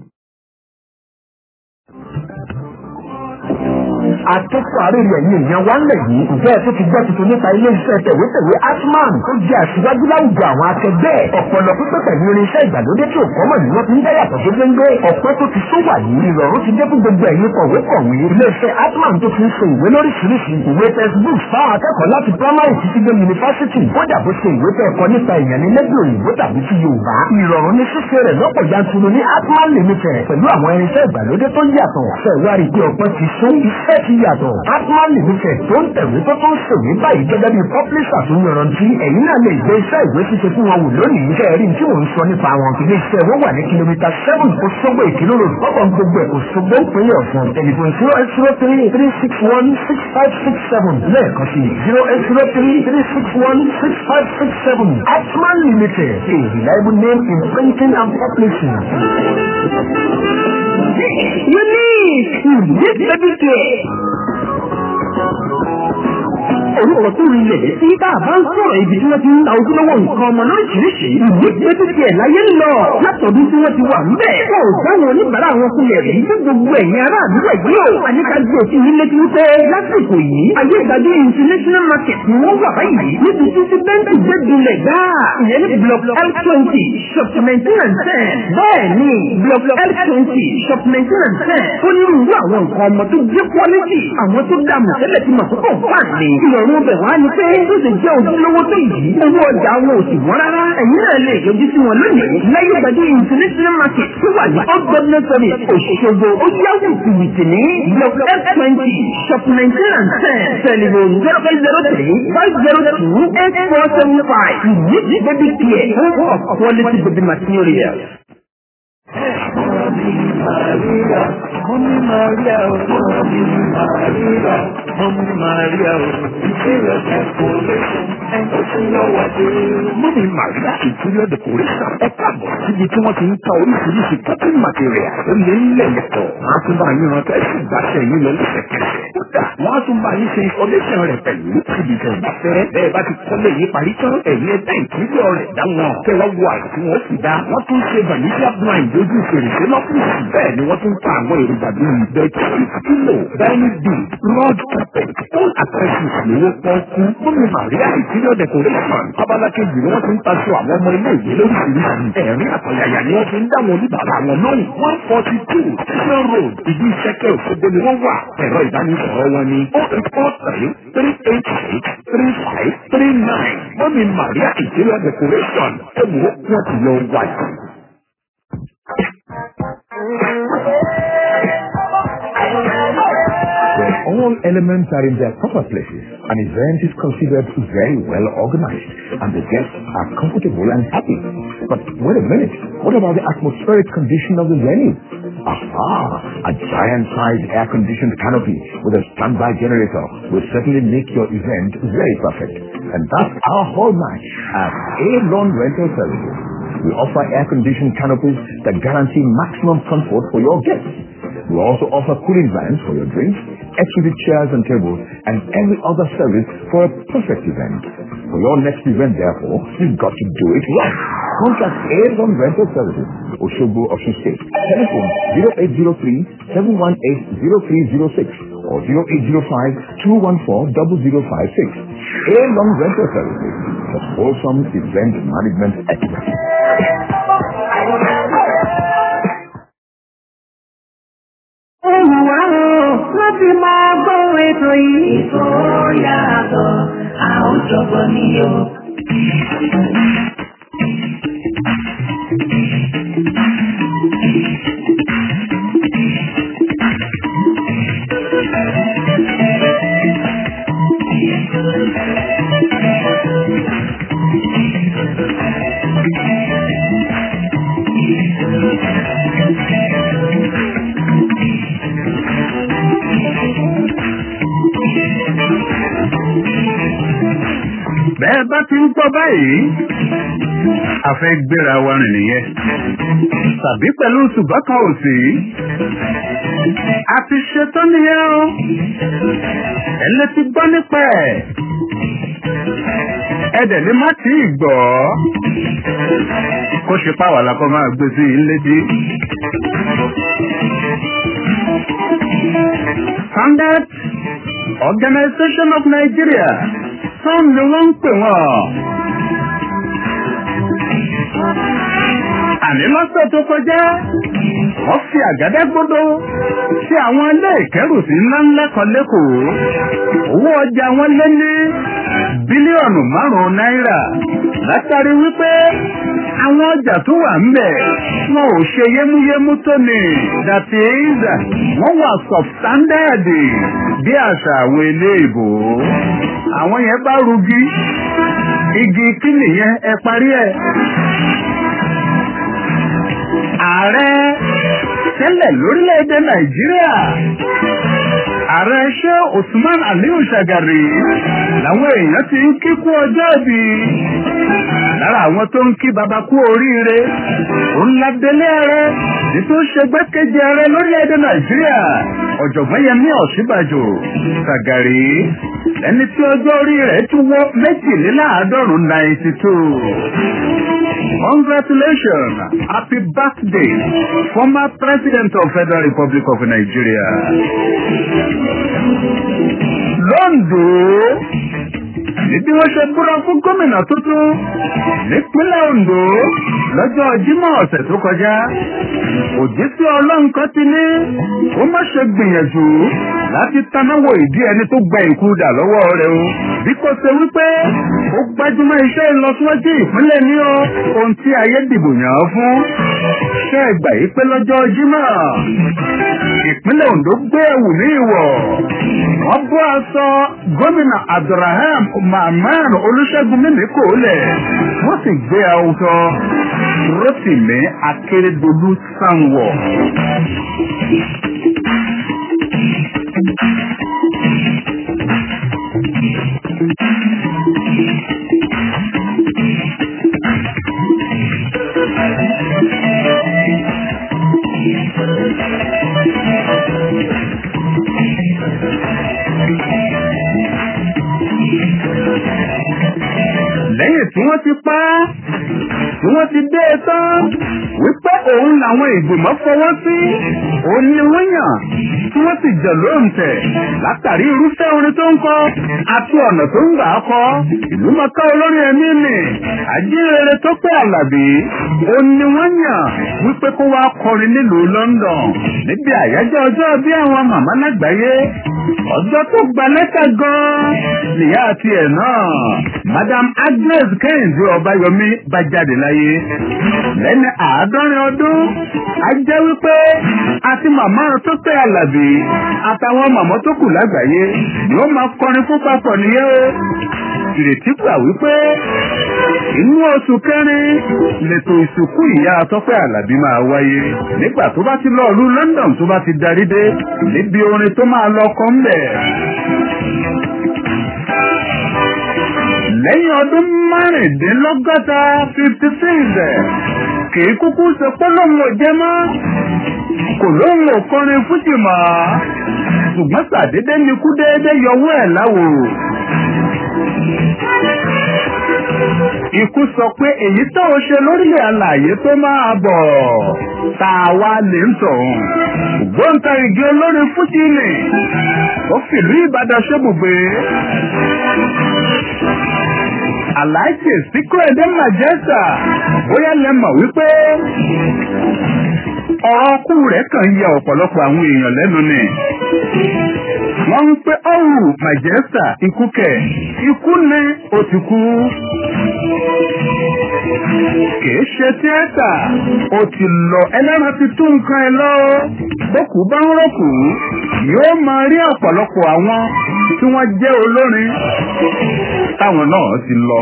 akẹ́kọ̀ọ́ àárẹ̀rẹ̀ ẹ̀yìn èèyàn wá ńlẹ̀ yìí ǹjẹ́ ẹ tó ti gbọ́ tuntun nípa ilé iṣẹ́ tẹ̀wétẹ̀wé atman tó jẹ́ àṣìwájú láwùjọ àwọn akẹgbẹ́ ọ̀pọ̀lọ pípẹ́ pẹ̀lú irinṣẹ́ ìgbàlódé tí ò kọ́mọ̀ ní wọ́n ti ń dáyàtọ̀ tó gbéńgbé ọ̀pẹ́ tó ti sún wà yìí ìrọ̀rùn ti dé fún gbogbo ẹ̀yin kọ̀wé kọ̀wé ilé iṣẹ́ atman tó ti ń ṣe ìwé lóríṣiríṣi ìwé textbooks fáwọn akẹ́kọ̀ọ́ láti primary títí dé yunifásitì kódà bó ṣe ìwé tẹ́ ẹ̀kọ́ nípa èèyàn ní lẹ́gbẹ̀ẹ́ òyìnbó tàbí ti yorùbá ìrọ̀rùn ní ṣíṣe rẹ̀ lọ́pọ̀ yanturu ní atman limited pẹ̀lú àwọn irinṣẹ́ ìgbàlódé tó yàtọ̀ ṣẹ̀wárí pé ọ̀pẹ́ ti sún iṣẹ́ ti yàtọ̀ atman limited tó ń tẹ̀wé tó tó ń ṣèwé báyìí gẹ́gẹ́ bí publisher tó yanrantí ẹ̀yin náà lè gbé iṣẹ́ ìwé ṣíṣe fún wọn wò lónìí kẹrí tí mò ń sọ nípa wọn ilé iṣẹ́ wọn wà ní kìlómítà seven Òṣogbo Ìkìló road ọkọ̀ gbogbo ẹ̀ Òṣogbo ìpínlẹ̀ Ọ̀ṣun tẹlifon zero eight zero three three six one six five six seven lẹ́ẹ̀kan sí zero eight zero three three six one six five six seven atman limited a reliable name in printing and publishing. Unique! Unique baby care! orúkọ tó rí ilẹ̀ sí tá a bá ń sọ̀rọ̀ ibi tí wọ́n ti ń ta ojúlówó nǹkan ọmọ lóríṣiríṣi ìwé pẹ́tùtì ẹ̀ láyé ń lọ látọ̀dún tí wọ́n ti wà ń bẹ̀. kò dáwọn oníbàárà wọn kulẹ̀ rí ní gbogbo ẹ̀yìn ará àdúgbò yìí o. àníkàgbé òfin yìí létí wípé lásìkò yìí ayé ìgbàgbé international market ni wọ́n wà báyìí níbi tí ti bẹ́ńkì gbé dulẹ̀ gbáà ìyẹn ní block l twenty shop nineteen and ten bẹ́ẹ̀ ni block l twenty shop nineteen and ten ó ní irú àwọn nǹkan ọmọ tó gbé quality àwọn tó dààmú tẹ́lẹ̀ tí màkókò wà ní ìrọ̀rùn ọbẹ̀ wá ní pé ó sì jẹ́ ojúlówó tó yìí owó ọjà wọn ò sì wọ́n rárá ẹ̀yin náà lè yọjú sí wọn lónìí lẹ́yìn ìgbàdí international market tó wà ní ọgbọ́n sọ́mi òṣogbo ó yáwó ìwìtì ní block f twenty shop nineteen and ten telephone zero five zero three five zero two eight four seven five unique baby care home of quality baby material. Maria, Mọ́mí Maria o, Mọ́mí Maria, Mọ́mí Maria o, Interior Decoration, ẹ̀kọ́ tí lọ́wọ́ dé. Mọ́mí Maria Interior Decoration ẹ káàbọ̀ síbi tí wọ́n ti ń ta oríṣiríṣi cutting material tó lé nílẹ̀ yẹtọ̀. Wọ́n á tún bá yín rántí ẹ̀sìn ìgbàṣẹ yín lọ lẹ́sẹ̀kẹsẹ̀. Kódà wọ́n á tún bá yín ṣe installation rẹ̀ pẹ̀lú síbi tẹ̀ bá fẹ́. Bẹ́ẹ̀ bá ti kọ́lé yín parí tán, ẹ̀yin ẹ̀dá ìtúndọ̀ rẹ̀ dá wọn. Kẹ́wọ́ wo àìsí wọn sì dá. Wọ́n tún ṣe vanilla blind lójú fèrèsé lọ́fíìsì. Bẹ́ẹ̀ ni wọ́n tún ta àwọn èròjà bíi bẹ́ẹ̀tì, kílò, dining bed, rod carpet, all accessories lówó pọ́ọ́kú. Mọ́mí Màríà interior decoration. Abala kejì ni wọ́n ti ń taṣọ àwọn ọmọ ilé ìwé lóríṣiríṣi. Ẹ̀rín àtọ̀yàyà ni wọ́n fi ń dáwọn oníbàárà wọn lóhùn. one forty two Station Road, ìdí ìṣẹ́kẹ́ Òṣogbo ni wọ́n wà. Ẹ̀rọ ìbánisọ̀rọ̀ wọn ni oh eight four three three eight six three five three nine. Mọ́mí Màríà interior decoration. Ẹ wo wọ́n ti lọ wáyé. When all elements are in their proper places, an event is considered very well organized and the guests are comfortable and happy. But wait a minute, what about the atmospheric condition of the venue? Aha, a giant-sized air-conditioned canopy with a standby generator will certainly make your event very perfect. And that's our hallmark at A-Lawn Rental Services. We offer air-conditioned canopies that guarantee maximum comfort for your guests. We also offer cooling vans for your drinks, exquisite chairs and tables, and every other service for a perfect event. For your next event, therefore, you've got to do it right. Contact Aeron Rental Services, Oshogbo, Ocean State. Telephone 0803 718 0306 or 0805 214 0056. Aeron Rental Services, for wholesome event management excellence. Olùwà o, wọ́n ti máa gbọ́ ètò yìí. Ètò yàtọ̀, àwọn jọ̀gbọ́n ni o. gbọ́ báyìí a fẹ́ gbéra wa rìn nìyẹn tàbí pẹ̀lú ṣùgbọ́n kan ò sí a ti ṣetán nìyẹn o ẹlẹ́ ti gbọ́ nípa ẹ̀ ẹ̀dẹ̀ ni má tí ì gbọ́ kó ṣe páwà la kọ́ máa gbé sí i létí. Standard Organization of Nigeria sọ́n ni wọ́n ń pè wọ́n. Àní lọ́sẹ̀ tó kọjá, wọ́n fi àgádágodo sí àwọn ilé ìkẹ́rùsí ńláńlá kan lẹ́kọ̀ọ́. Owó ọjà wọn lé ní bílíọ̀nù márùn-ún náírà látàrí wípé àwọn ọjà tó wà ń bẹ̀ wọn ò ṣe yémúyémú tó ní that is wọ́n wà substandard bí àṣà àwọn ilé ìbò àwọn yẹn bá rugi igi kí nìyẹn ẹ parí ẹ. ààrẹ tẹ́lẹ̀ lórílẹ̀‐èdè nàìjíríà ààrẹ ṣé usman aliyu shagari làwọn èèyàn ti ń kíkú ọjọ́ ìbí lára àwọn tó ń kí baba kú oríire òun ládélé ààrẹ ní tó ṣe gbẹ́kẹ̀jẹ ààrẹ lórílẹ̀‐èdè nàìjíríà ọ̀jọ̀gbọ́n yẹmí ọ̀ṣíbàjò shagari ẹni tí ọjọ́ orí rẹ̀ tún wọ́ méjìléláàádọ́rùn-ún ninety two. Congratulations! Happy birthday, former President of Federal Republic of Nigeria. Londo níbi wọ́n ṣe búra fún gómìnà tuntun nípínlẹ̀ Ondo lọ́jọ́ Jímọ̀ ọ̀sẹ̀ tó kọjá. Òjísé ọlọ́run kan ti ní ó má ṣe gbìyànjú láti tanáwó ìdí ẹni tó gba ìkúdà lọ́wọ́ rẹ̀ o. Bí kò ṣe wípé ó gbájúmọ́ iṣẹ́ ìlọsíwájú ìpínlẹ̀ ní o ohun tí ayé dìbò yàn án fún. Ṣé ẹ gbà yí pé lọ́jọ́ Jímọ̀ ìpínlẹ̀ Ondo gbé ẹ̀wù ní ìwọ̀. Wọ́n bọ́ aṣọ gómìnà Abdulrahman Mahman Olúṣẹ́gun Mímíkò lẹ̀. Wọ́n sì gbé aṣọ Rótìmí Akérédolú Sanwó. lẹ́yìn tí wọ́n ti pa á tí wọ́n ti dé e tán wípé òun làwọn ìgbìmọ̀ fọwọ́ sí òun ni wọ́n yàn tí wọ́n sì jẹ̀ lóǹtẹ̀ látàrí irúfẹ́ orin tó ń kọ àti ọ̀nà tó ń gbà á kọ ìlú mọ̀ká olórin ẹ̀mí nì àjíǹrere tó pé àlàbí òun ni wọ́n yàn wípé kó wá kọrin nílùú London níbi àyájọ́ ọjọ́ bí àwọn màmá lágbàáyé ọjọ́ tó gba lẹ́tà gan-an nìyá àti ẹ̀ náà Madam Agnes Kẹ́hìndé Ọbáyọmí bá jáde láyé lẹ́ni àádọ́rin ọdún a jẹ́ wípé àti màmá tó pé àlàbí àtàwọn màmá tó kù lágbàáyé ni ó máa kọrin fún papọ̀ nìyẹn o ìrètí gbà wípé inú oṣù kẹrin lètò ìsìnkú ìyá tọ́pẹ́ àlàbí máa wáyé nígbà tó bá ti lọ́ọ̀lú London tó bá ti darí dé níbi orin tó máa lọ kọ́ ńbẹ̀. lẹ́yìn ọdún márùndínlọ́gọ́ta fifty six kìí kúkú ṣe pé lóun ò jẹ́ mọ́ kò lóun ò kọrin fújì mọ́ ṣùgbọ́n ṣàdédé ni kú déédé yọwọ́ ẹ̀ láwo. Ikú sọ pé èyí tó o ṣe lórílẹ̀ alàyè tó máa bọ̀ tá a wá lè ń tọ̀hún. Ògbóǹtarìgì olórin fújì nì ó fìlú Ìbàdàn ṣébùgbé. Aláìsí Síkúrẹ́dé Màjẹ́sà bóyá lẹ mọ̀ wípé ọ̀rọ̀ ọkú rẹ̀ kàn ń yẹ ọ̀pọ̀lọpọ̀ àwọn èèyàn lẹ́nu ni. Wọ́n ń pé ọ̀hún Màjẹ́sà ikú kẹ̀ ikú ni ó ti kú. Kìí ṣe tíátà ó ti lọ ẹlẹ́ran ti tún nǹkan ẹ lọ. Bókù bá ń rọ̀kù yóò máa rí ọ̀pọ̀lọpọ̀ àwọn tí wọ́n jẹ́ olórin táwọn náà ti lọ.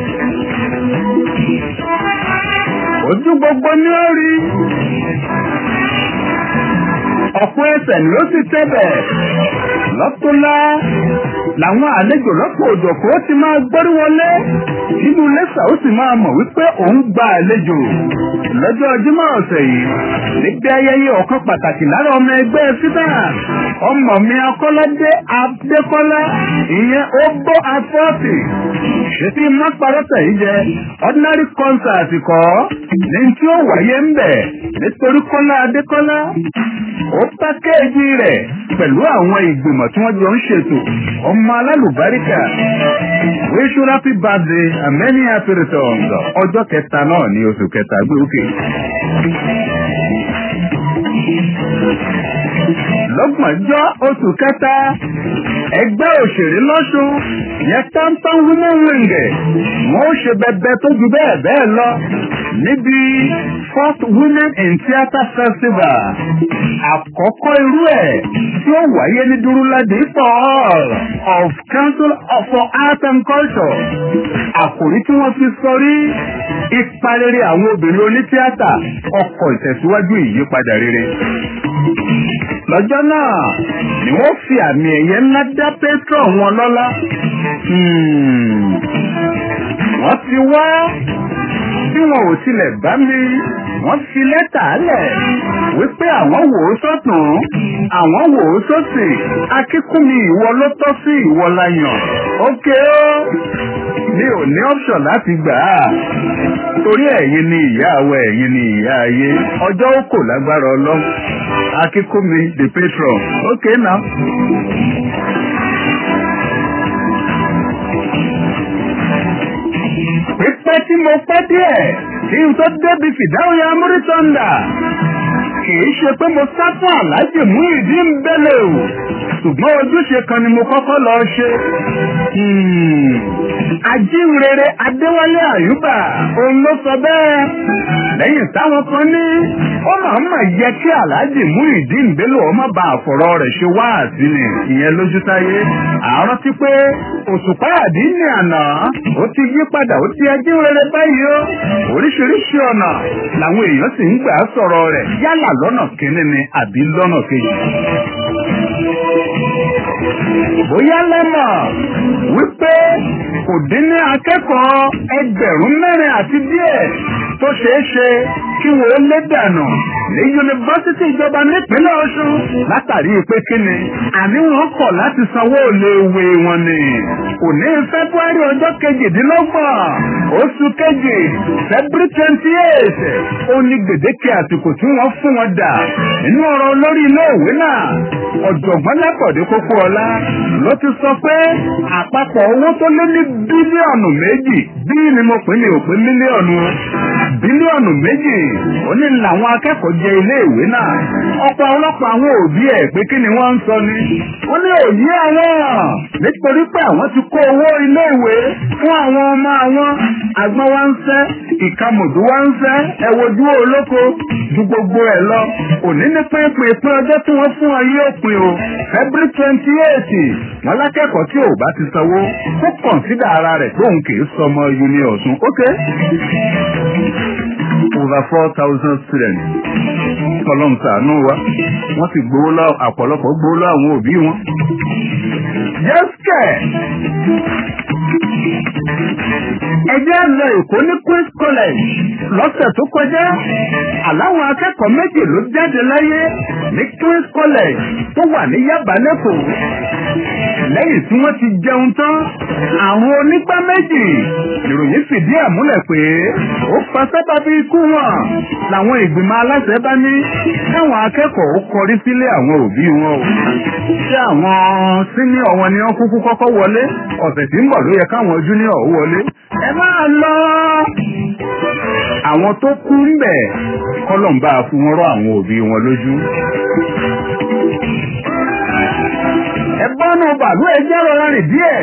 Ojú gbogbo ni ó rí. Ọ̀pọ̀ ẹsẹ̀ ni ó sì tẹ́bẹ̀ lọ́tọ́lá làwọn àlejò lọ́pọ̀ òjọ̀kọ́ ti máa gbórí wọlé nínú lẹ́sà ó sì máa mọ̀ wípé òun gba àlejò lọ́jọ́ Jímọ̀ ọ̀sẹ̀ yìí níbi ayẹyẹ ọ̀kan pàtàkì lára ọmọ ẹgbẹ́ sídà ọmọ mi akọ́ládé adékọ́lá ìyẹn ó bó afọ́ọ̀tì ṣètì mápárọ́tà yìí jẹ ordinary concert kọ́ ní tí ó wáyé ń bẹ̀ nítorí kọ́lá adékọ́lá ó pákéjì rẹ̀ pẹ̀lú àwọn ìgbìmọ̀ tí wọ́n jọ ń ṣètò ọmọ alálùbáríkà wish you happy birthday and many happy returns ọjọ́ kẹta náà ní oṣù kẹta gbé òkè. lọ́gbọ̀njọ́ oṣù kẹta ẹgbẹ́ òṣèré lọ́sùn yẹn tántán women wing wọ́n ó ṣe bẹbẹ tó ju bẹ́ẹ̀ bẹ́ẹ̀ lọ níbi first women in theatre festival àkọ́kọ́ irú ẹ̀ tí ó wáyé ní durulade hall of council for art and culture àkòrí tí wọ́n fi sọrí ipa rere àwọn obìnrin onítíátà ọkọ̀ ìtẹ̀síwájú ìyípadà rere lọ́jọ́ náà ni wọ́n fi àmì ẹ̀yẹ ńlá dá pétrọ̀ wọn lọ́lá. wọ́n ti wá bí wọn ò tilẹ̀ bá mi wọ́n fi lẹ́tà lẹ̀ wípé àwọn wò ó sọ́tún àwọn wò ó sọ́sì akíkúnmi ìwọ ló tọ́ sí ìwọ la yàn ókè ó mi ò ní option láti gbà á torí ẹ̀yin ni ìyá àwọ̀ ẹ̀yin ni ìyá ayé ọjọ́ ó kò lágbára ọlọ́run akíkúnmi the patron ókè náà. pípẹ́ tí mo pẹ́ díẹ̀ kí n tó débi fìdáhùn ya múrítọ́ndà kìí ṣe pé mo sá fún aláàjì mú ìdí ń bẹ́lẹ̀ o ṣùgbọ́n ojúṣe kan ni mo kọ́kọ́ lọ ṣe. ajínrere adéwálé àyùbá òun ló sọ bẹ́ẹ̀ lẹ́yìn táwọn kan ní ó máa mà yẹ kí aláàjì mú ìdí ń bẹ́lẹ̀ ọmọ bá àfọ̀rọ̀ rẹ̀ ṣe wá àtìlẹ̀ ìyẹn lójú táyé àárọ̀ ti pé òṣùpá àdínní àná ó ti yí padà ó ti ajínrere báyìí ó oríṣiríṣi ọ̀nà làwọn èèyàn sì ń gbà sọ̀rọ̀ rẹ̀ yálà lọ́nà kínní ni àbí lọ́nà kejì. bóyá lẹ́mọ̀ wípé kò dín ní akẹ́kọ̀ọ́ ẹgbẹ̀rún mẹ́rin àti díẹ̀ tó ṣeé ṣe kí wọ́n lé dànù ní yunifásitì ìjọba nípínlẹ̀ Ọ̀ṣun látàrí pé kíni àní wọn kọ̀ láti sanwó òléèwé wọn ni. òní february ọjọ́ kejìdínlọ́gbọ̀n oṣù kejì february twenty eight ó ní gbèdéke àsìkò tí wọ́n fún wọn dà nínú ọ̀rọ̀ olórí iléèwé náà ọ̀jọ̀gbọ́n lápọ̀dé kókó ọlá ló ti sọ pé àpapọ̀ owó tó lé ní bílíọ̀nù méjì bí ni mo pè ní òpin mílíọ̀nù bílíọ̀nù méjì ó ní làwọn akẹ́kọ̀ọ́ jẹ iléèwé náà ọ̀pọ̀ ọlọ́pàá àwọn òbí ẹ̀ pé kí ni wọ́n ń sọ ni ó ní òye àwọn nítorí pé àwọn ti kó owó iléèwé fún àwọn ọmọ àwọn àgbọn wa ń fẹ́ ìkàmùdù wa ń fẹ́ ẹ̀wòjú olóko ju gbogbo ẹ̀ lọ òní ní pínpín pín ọjọ́ tí wọ́n fún ọ yóò pin o february twenty eight wọn lákẹ́kọ̀ọ́ tí ò bá ti sanwó kó kọ̀ǹsídà ara rẹ̀ tóun kì í sọmọ uni ọ̀sùn ok over four thousand students kọlọ́n sàánú wa wọ́n sì gbowó lọ àpọ̀lọpọ̀ gbowó lọ àwọn òbí wọn. yẹ́sìkẹ̀ ẹjẹ́ lọ èkó ní queen's college lọ́sẹ̀ tó kọjá àláwọn akẹ́kọ̀ọ́ méjì ló jáde láyé ní queen's college tó wà ní yaba lẹ́kọ̀ọ́ lẹ́yìn tí wọ́n ti jẹun tán àwọn onígbá méjì ìròyìn fìdí ẹ̀ múlẹ̀ pé ó fa sábàbí ikú wọn làwọn ìgbìmọ̀ aláṣẹ bá ní káwọn akẹ́kọ̀ọ́ ó kọrí sílé àwọn òbí wọn o ṣé àwọn sínìọ̀ wọn ni wọ́n kúkú kọ́kọ́ wọlé ọ̀sẹ̀ tí ń bọ̀ ló yẹ káwọn júníọ̀ ó wọlé ẹ máa lọ àwọn tó kú ń bẹ̀ kọ́lọ̀ ń bá a fún wọn rọ àwọn òbí wọn lójú ẹ bọ́nú bàálù ẹ jẹ́ rọra rìn díẹ̀.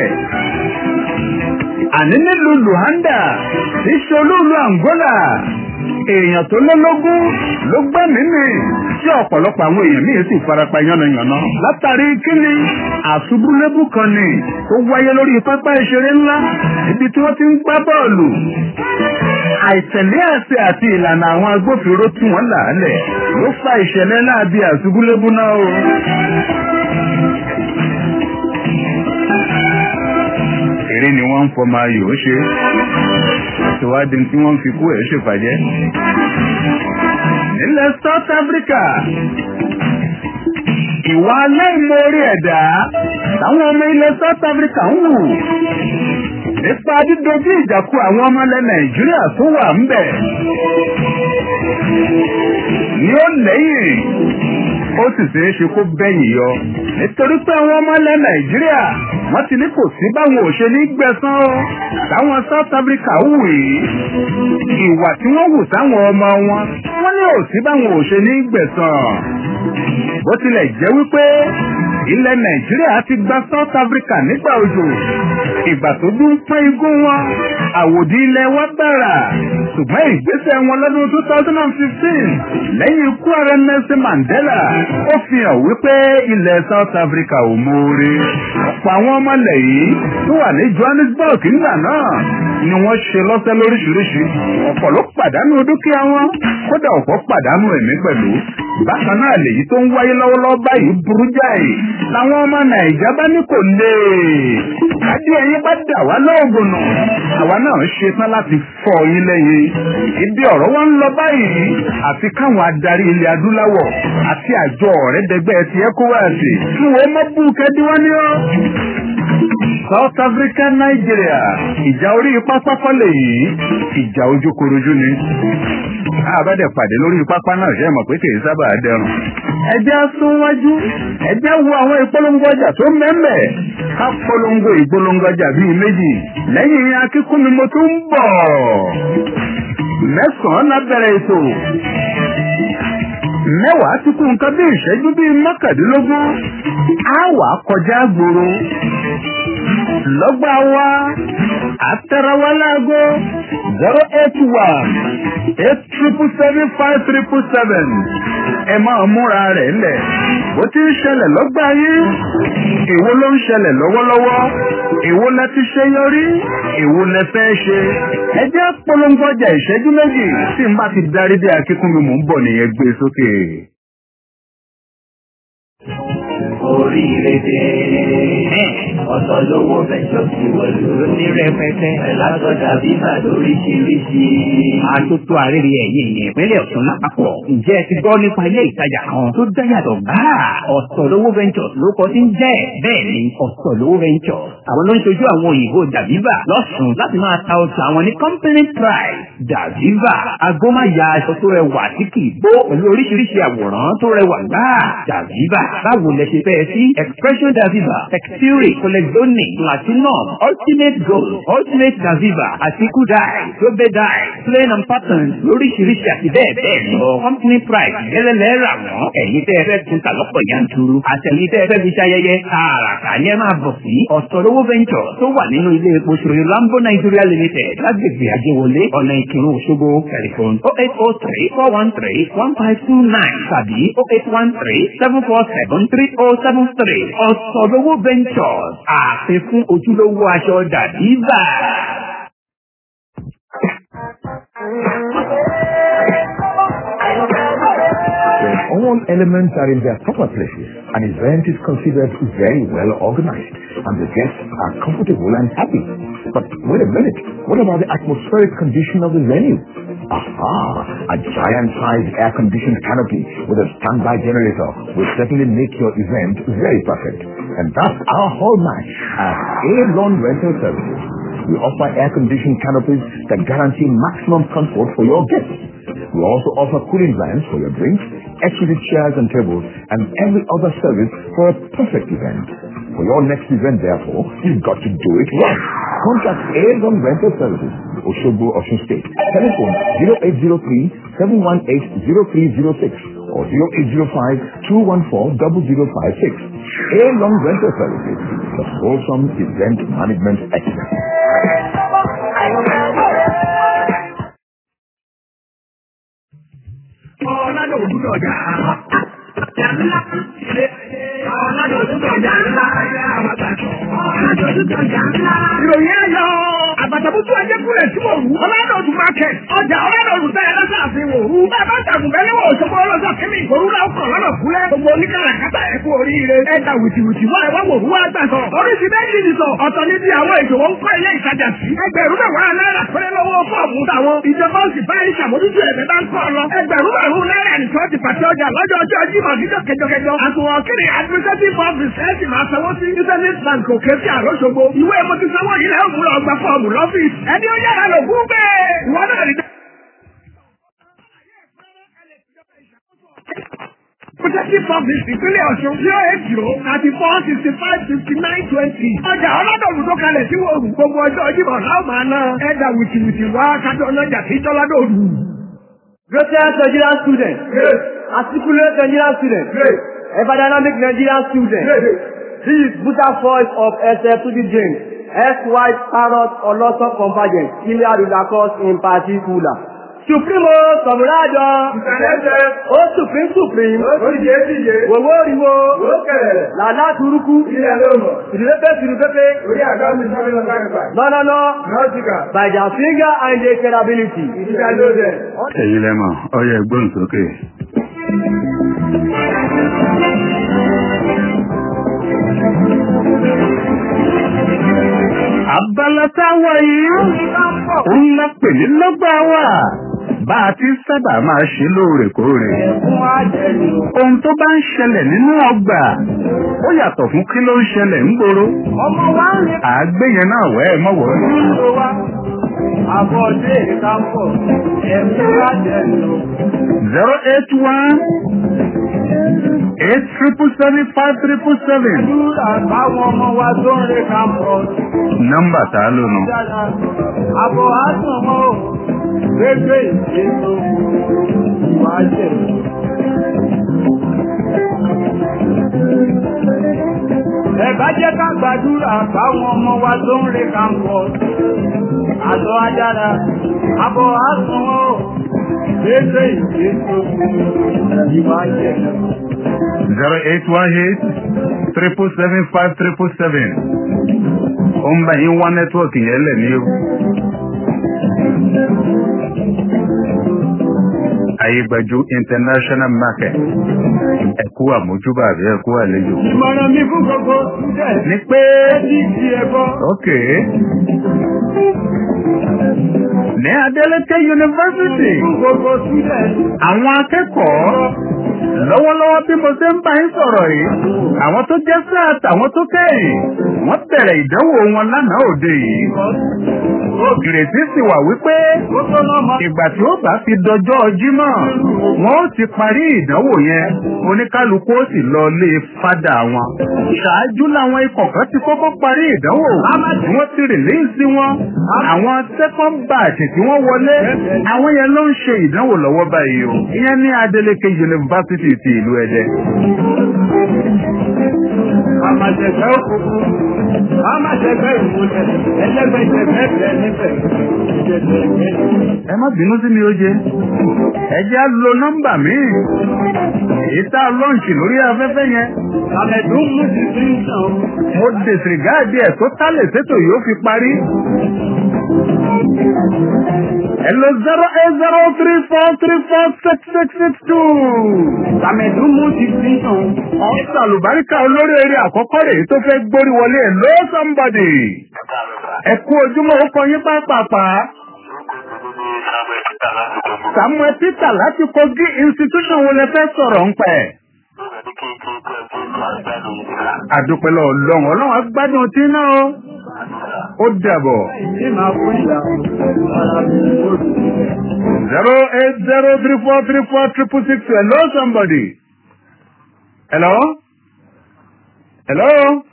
àní nílùú luhanda tí ṣolúlu angola èèyàn tó lélógún ló gbẹ́mìí mì tí ọ̀pọ̀lọpọ̀ àwọn èèyàn míì sì farapa yánnayànna látàrí kíni àṣubúlébù kan ni tó wáyé lórí pápá ìṣeré ńlá ibi tí wọ́n ti ń gbá bọ́ọ̀lù àìtẹ̀lé àṣẹ àti ìlànà àwọn agbófinró tí wọ́n là á lẹ̀ ló fa ìṣẹ̀lẹ̀ náà bí àṣubúlébù náà o eré ni wọ́n ń fọmọ ayò ṣe ìwádìí tí wọ́n fi kú ẹ̀ ṣèpàjẹ́. nílẹ̀ South Africa ìwà aláìmoore ẹ̀dá táwọn ọmọ ilẹ̀ South Africa ń wù nípa dídojú ìjà kù àwọn ọmọ ilẹ̀ Nàìjíríà tó wà ń bẹ̀ ni ó lẹ́yìn ó sì ṣeé ṣe kó bẹ́yìn yọ nítorí pé àwọn ọmọ ilẹ̀ Nàìjíríà wọ́n ti ní kò sí báwọn ò ṣe ní gbẹ̀san o táwọn South Africa wù yìí ìwà tí wọ́n wù sáwọn ọmọ wọn wọ́n ní ò sí báwọn ò ṣe ní gbẹ̀san bó tilẹ̀ jẹ́ wípé ilẹ̀ Nàìjíríà ti gba South Africa nígbà òjò ìgbà tó dún pọ́n igún wọn àwòdì ilẹ̀ wa bẹ̀rà ṣùgbọ́n ìgbésẹ̀ wọn lọ́dún two thousand and fifteen lẹ́yìn ikú ààrẹ Nelson Mandela ó fi hàn wípé ilẹ̀ South Africa ò mọ̀ọ́re ọ̀pọ̀ àwọn ọmọ ilẹ̀ yìí tó wà ní Johannesburg nígbà náà ni wọ́n ṣe lọ́sẹ̀ lóríṣiríṣi ọ̀pọ̀ ló pàdánù dúkìá wọn kódà ọ̀pọ̀ pàdánù ẹ̀mí pẹ̀lú bákan náà lèyí tó ń wáyé lọ́wọ́lọ́wọ́ báyìí burú jáì làwọn ọmọ nàìjà bá ní kò lè kájí ẹyin bá dà wá lóògùn nù àwa náà ṣe tán láti fọ yín lẹ́yìn ibi ọ̀rọ̀ wọn ń lọ báyìí àfi káwọn adarí ilẹ̀ adúláwọ̀ àti àjọ ọ̀rẹ́dẹgbẹ́ ti ECOWAS kí wọ́n mọ́ bú kẹ́díwọ́n ní ọ́. South Africa Nigeria ìjà orí pápá kọ́lé yìí ìjà ojúkorojú ni àbádẹ pàdé lórí pápá náà ṣe mọ̀ pé kì í sábà dẹrùn. ẹjẹ́ súnwájú ẹjẹ́ wo àwọn ìpolongo ọjà tó mẹ́mẹ́ ká polongo ìpolongo ọjà bíi méjì lẹ́yìn akíkún ni mo tún ń bọ̀. mẹ́sàn-án lábẹ́rẹ́ ètò mẹ́wàá ti kú nǹkan bí ìṣẹ́jú bíi mọ́kàndínlógún á wà kọjá gbòòrò lọ́gbà wa àtẹ̀rẹ̀wá láago zero eight one eight triple seven five triple seven ẹ máa múra rẹ̀ lẹ̀ bó ti ń ṣẹlẹ̀ lọ́gbà yín èwo ló ń ṣẹlẹ̀ lọ́wọ́lọ́wọ́ èwo lẹ ti ṣe yọrí èwo lẹ fẹ́ ṣe ẹ jẹ́ polongo ọjà ìṣẹ́jú méjì tí n bá ti darí dé akíkún mi mò ń bọ̀ nìyẹn gbé sókè. oríire dé. ọ̀sọ̀ lówó mẹ́jọ sí wọ̀lú. ní rẹpẹtẹ. ẹ̀làtọ̀jà bíbà lóríṣiríṣi. àtúntò àrèrè ẹ̀yìn ìyẹn ìpínlẹ̀ Ọ̀ṣun lápapọ̀. ǹjẹ́ ẹ ti gbọ́ nípa ilé ìtajà kan tó dáyàtọ̀ gbáà? ọ̀sọ̀ lówó ventures ló kọ́ sí ń jẹ́. bẹ́ẹ̀ ni ọ̀sọ̀ lówó ventures. àwọn ló ń ṣojú àwọn òyìnbó dàbíbà lọ́sùn láti máa ta ọjà àwọn ní company price. dàbíbà agbómáya aṣọ tó rẹwà tí kì í bó pẹ̀lú oríṣiríṣi àwòrán tó rẹwà gbáà. dàbíbà báwo lẹ ṣe fẹ́ sí expression daviva texture colexonic platinum ultimate gold ultimate daviva àti kudai tobe dye plain and pattern lóríṣiríṣi àti bẹ́ẹ̀ bẹ́ẹ̀ lọ company price gẹ́lẹ́lẹ́ rà wọ́n ẹ̀yin tẹ́ ẹ fẹ́ tún ta lọ́pọ̀ yanturu àtẹ̀yin tẹ́ ẹ fẹ́ fi ṣayẹyẹ tààràtà ni ẹ máa bọ̀ sí ọ̀sọ̀lówó venture tó wà nínú ilé epo ṣòro lambo nigeria limited lágbègbè àjẹwọlé ọ̀nà ìkírun òṣogbo telephone oh eight oh three four one three one five two nine tàbí oh eight one three seven four seven three oh seven three ọ̀sọ̀lówó ventures àfi fún ojúlówó aṣọ dàbíbà. When all elements are in their proper places, an event is considered very well organized and the guests are comfortable and happy. But wait a minute, what about the atmospheric condition of the venue? Aha, a giant-sized air-conditioned canopy with a standby generator will certainly make your event very perfect. And that's our hallmark at A-Lawn Rental Services. We offer air-conditioned canopies that guarantee maximum comfort for your guests. We also offer cooling vans for your drinks, exquisite chairs and tables, and every other service for a perfect event. For your next event, therefore, you've got to do it right. Contact Aegon Rental Services, Oshogbo, Osun State. Telephone 0803 718 0306 or 0805 214 0056. Aegon Rental Services, the wholesome event management expert. ọ̀làdọ̀ òdúdọ̀ ọjà. ọ̀làdọ̀ òdúdọ̀ ọjà ńlá. ọ̀làdọ̀ òdúdọ̀ ọjà ńlá. ìròyìn ayọ̀ àbàtàbùtù ajẹ́kùnrin tí mo wù. ọ̀làdọ̀ òdù market ọjà ọ̀làdọ̀ òdù tẹ̀yẹ lọ́sàáfin òru. bàbá tàgùn bẹ́ẹ̀ lọ́wọ́ òṣogbo ọlọ́sọ kẹ́mi ìgbòrú náà kàn lọ́nà fúlẹ̀. gbogbo oníkàràkátà ẹ̀ kú oríire. ẹ ta wìtìwìtì wá ẹ wá wò wá gbà sọ. oríṣi méjì ni sọ. ọ̀tọ̀ ní bí àwọn ìṣòwò ń kọ́ ilé ìtajà sí. ẹgbẹ̀rún mẹ́wàá náírà péré lọ́wọ́ fọ́ọ̀mù táwọn. ìjọba ó sì bá ẹ ṣàmójútó ẹ̀mẹ́ bá ń kọ́ ọ lọ. ẹgbẹ̀rún mẹ́rún náírà nìkan ti pàṣẹ ọjà lọ́jọ́ ọjọ́ jímọ̀ níjọ́ kẹjọkẹjọ. àtùwọ̀n kiri administrative office ẹ̀ sì máa sanwó sí business bank òkè sí àròṣogbo. ìwé mo ti sanwó yìí lẹ́yìn òmùlọ̀ ọgbà fọ́ọ̀mù lọ́fíìsì. ẹni ó yára lò gún bẹ́ẹ̀. ìwọ náà rí Protective Office ìpínlẹ̀ Ọ̀ṣun zero eight zero thirty four sixty five fifty nine twenty. Ọjà ọlọ́dọ̀ọ̀lù tó kalẹ̀ sí wòrù gbogbo ọjọ́ Jímọ̀ láwọn máa ná. Ẹ̀dà wìtìwìtì wá kájọ ọlọ́jà sí tọ́ládọ̀ọ̀lù. Greatest Nigerian student. Great. Articulate Nigerian student. Great. Ever-dynamic Nigerian student. Great. This is Buddha voice of SF to the James. S-Y Parrot Oloso Convergence. Ilé Adulakos in particular. Supremo Sọ̀mùrájọ. Ìsàlẹ̀sẹ̀. Ó Supreme Supreme. Ó dìje dìje. Wòwó riwo. Ó kẹ̀lẹ̀. Làlá turuku. Ilé ló mọ̀. Tìrìpépé tìrìpépé. Orí àgbà mi sọ́mi lọ sáré báyìí. Nọ́nọ́nọ́. Nọ́ọ̀tìkà. By their finger and their capability. Ìdíjà ló dẹ̀. ẹ̀yin lẹ́mọ̀ ọyẹ ẹgbọ́n sókè. abala táwa yìí ń lọ pè ní lọ́gbà wà bá a ti sábà máa ṣe lóòrèkóòrè. ohun tó bá ń ṣẹlẹ̀ nínú ọgbà ó yàtọ̀ fún kí ló ń ṣẹlẹ̀ ń gbòòrò. àgbéyẹn náà wẹ́ ẹ mọ̀wọ́. Àbọ̀dé ìkápọ̀ ẹ̀mí lájẹ̀ lò. zero eight one eight triple seven five triple seven. Dúrà báwọn ọmọ wa tó ń re kápọ̀. nọ́mbà tá a lò nù. Àbọ̀ àtún mọ́ ò gbégbé ìṣètò ìwájẹ̀. Ẹ̀bá jẹ́ ká gbàdúrà báwọn ọmọ wa tó ń re kápọ̀. Àlọ́ ajára, àbọ̀ àtún mọ́ ò gbégbé ìṣètò ìwájẹ̀. zero eight one eight triple seven five triple seven. ó ń bá yín wá nẹ́tíwọ̀kì yẹn lẹ̀ ní o. ayégbájú international market ẹ̀kú àmójúbà àbí ẹ̀kú àlejò. Ìmọ̀ràn mi fún gbogbo student. ní pé Ẹni ti ẹ̀bọ. ok ní Adeleke University Fún gbogbo student. àwọn akẹ́kọ̀ọ́ lọ́wọ́lọ́wọ́ bí mo ṣe ń bá yín sọ̀rọ̀ yìí àwọn tó jẹ́ sáàt àwọn tó kẹ́yìn wọ́n bẹ̀rẹ̀ ìdánwò wọn lánàá òde yìí ìrètí sì wà wípé Gbogbo lọ́mọ. ìgbà tí ó bá fi dọjọ́ jímọ̀ wọn ó ti parí ìdánwò yẹn oníkálukú ó sì lọ lé fádà wọn. ṣáájú làwọn ikọ̀ kan ti kọ́kọ́ parí ìdánwò wọ́n ti rìlíìsì wọn àwọn second batch tí wọ́n wọlé àwọn yẹn ló ń ṣe ìdánwò lọ́wọ́ báyìí o ìyẹn ní Adeleke University ti ìlú Ẹdẹ. Àmàṣẹ̀fẹ́ òkùnkùn. Àmàṣẹ̀fẹ́ ìmúlẹ̀. Ẹlẹ́gbẹ̀jẹ̀fẹ́ bẹ̀ níbẹ̀. Ìjẹ̀jẹ̀ ìgbẹ́. ẹ má bínú sí mi ó jẹ ẹ jẹ́ á lo nọ́mbà míì èyí tá a lọ́ǹṣì lórí afẹ́fẹ́ yẹn Àmẹ̀dún mú ti fi ń sàn. mo dìsìgáàdì ẹ̀ tó tálẹ̀ sétò yóò fi parí. Hello zero eight zero three four three four six six six two. Àmẹ̀dún mú ti fi ń sàn. Ọ̀sán àlùbáríkà olórí eré àkọ́kọ́ rèé tó fẹ́ gbórí wọlé ẹ̀ ló somebody. Ẹ kú ojúmọ́ ó kọ yín pápápá. Samuel Peter láti Kogi institution wo lẹ fẹ́ sọ̀rọ̀ ń pẹ̀? Àdúpẹ́lẹ́ ọlọ́run ọlọ́run agbádùn tí náà ó. Ó dàbọ̀. Ìdí máa fún ìyàwó. Ara mi ló dùn. zero eight zero three four three four triple six hello somebody hello hello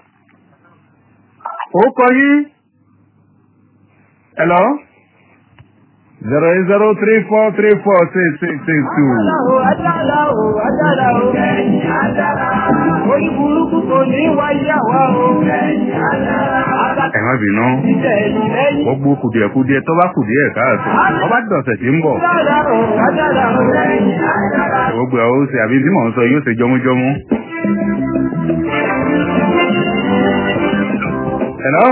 orúkọ yín hello zero eight zero three four three four six six six two. Adára o, adára o. Ẹ̀yìn adára. Orí burúkú kò ní wáyé àwa o. Ẹ̀yìn adára. ẹ má bínú Ìtẹ̀yìn lẹ́yìn. gbogbo kùdìẹ̀kudiẹ tó bá kùdìẹ̀ káàtó wọ́n bá dọ̀sẹ̀ tí ń bọ̀ Adára o, adára o. Ẹ̀yìn adára. gbogbo ẹ̀ ó ṣe àbí tí mò ń sọ yóò ṣe jọmújọmú. hello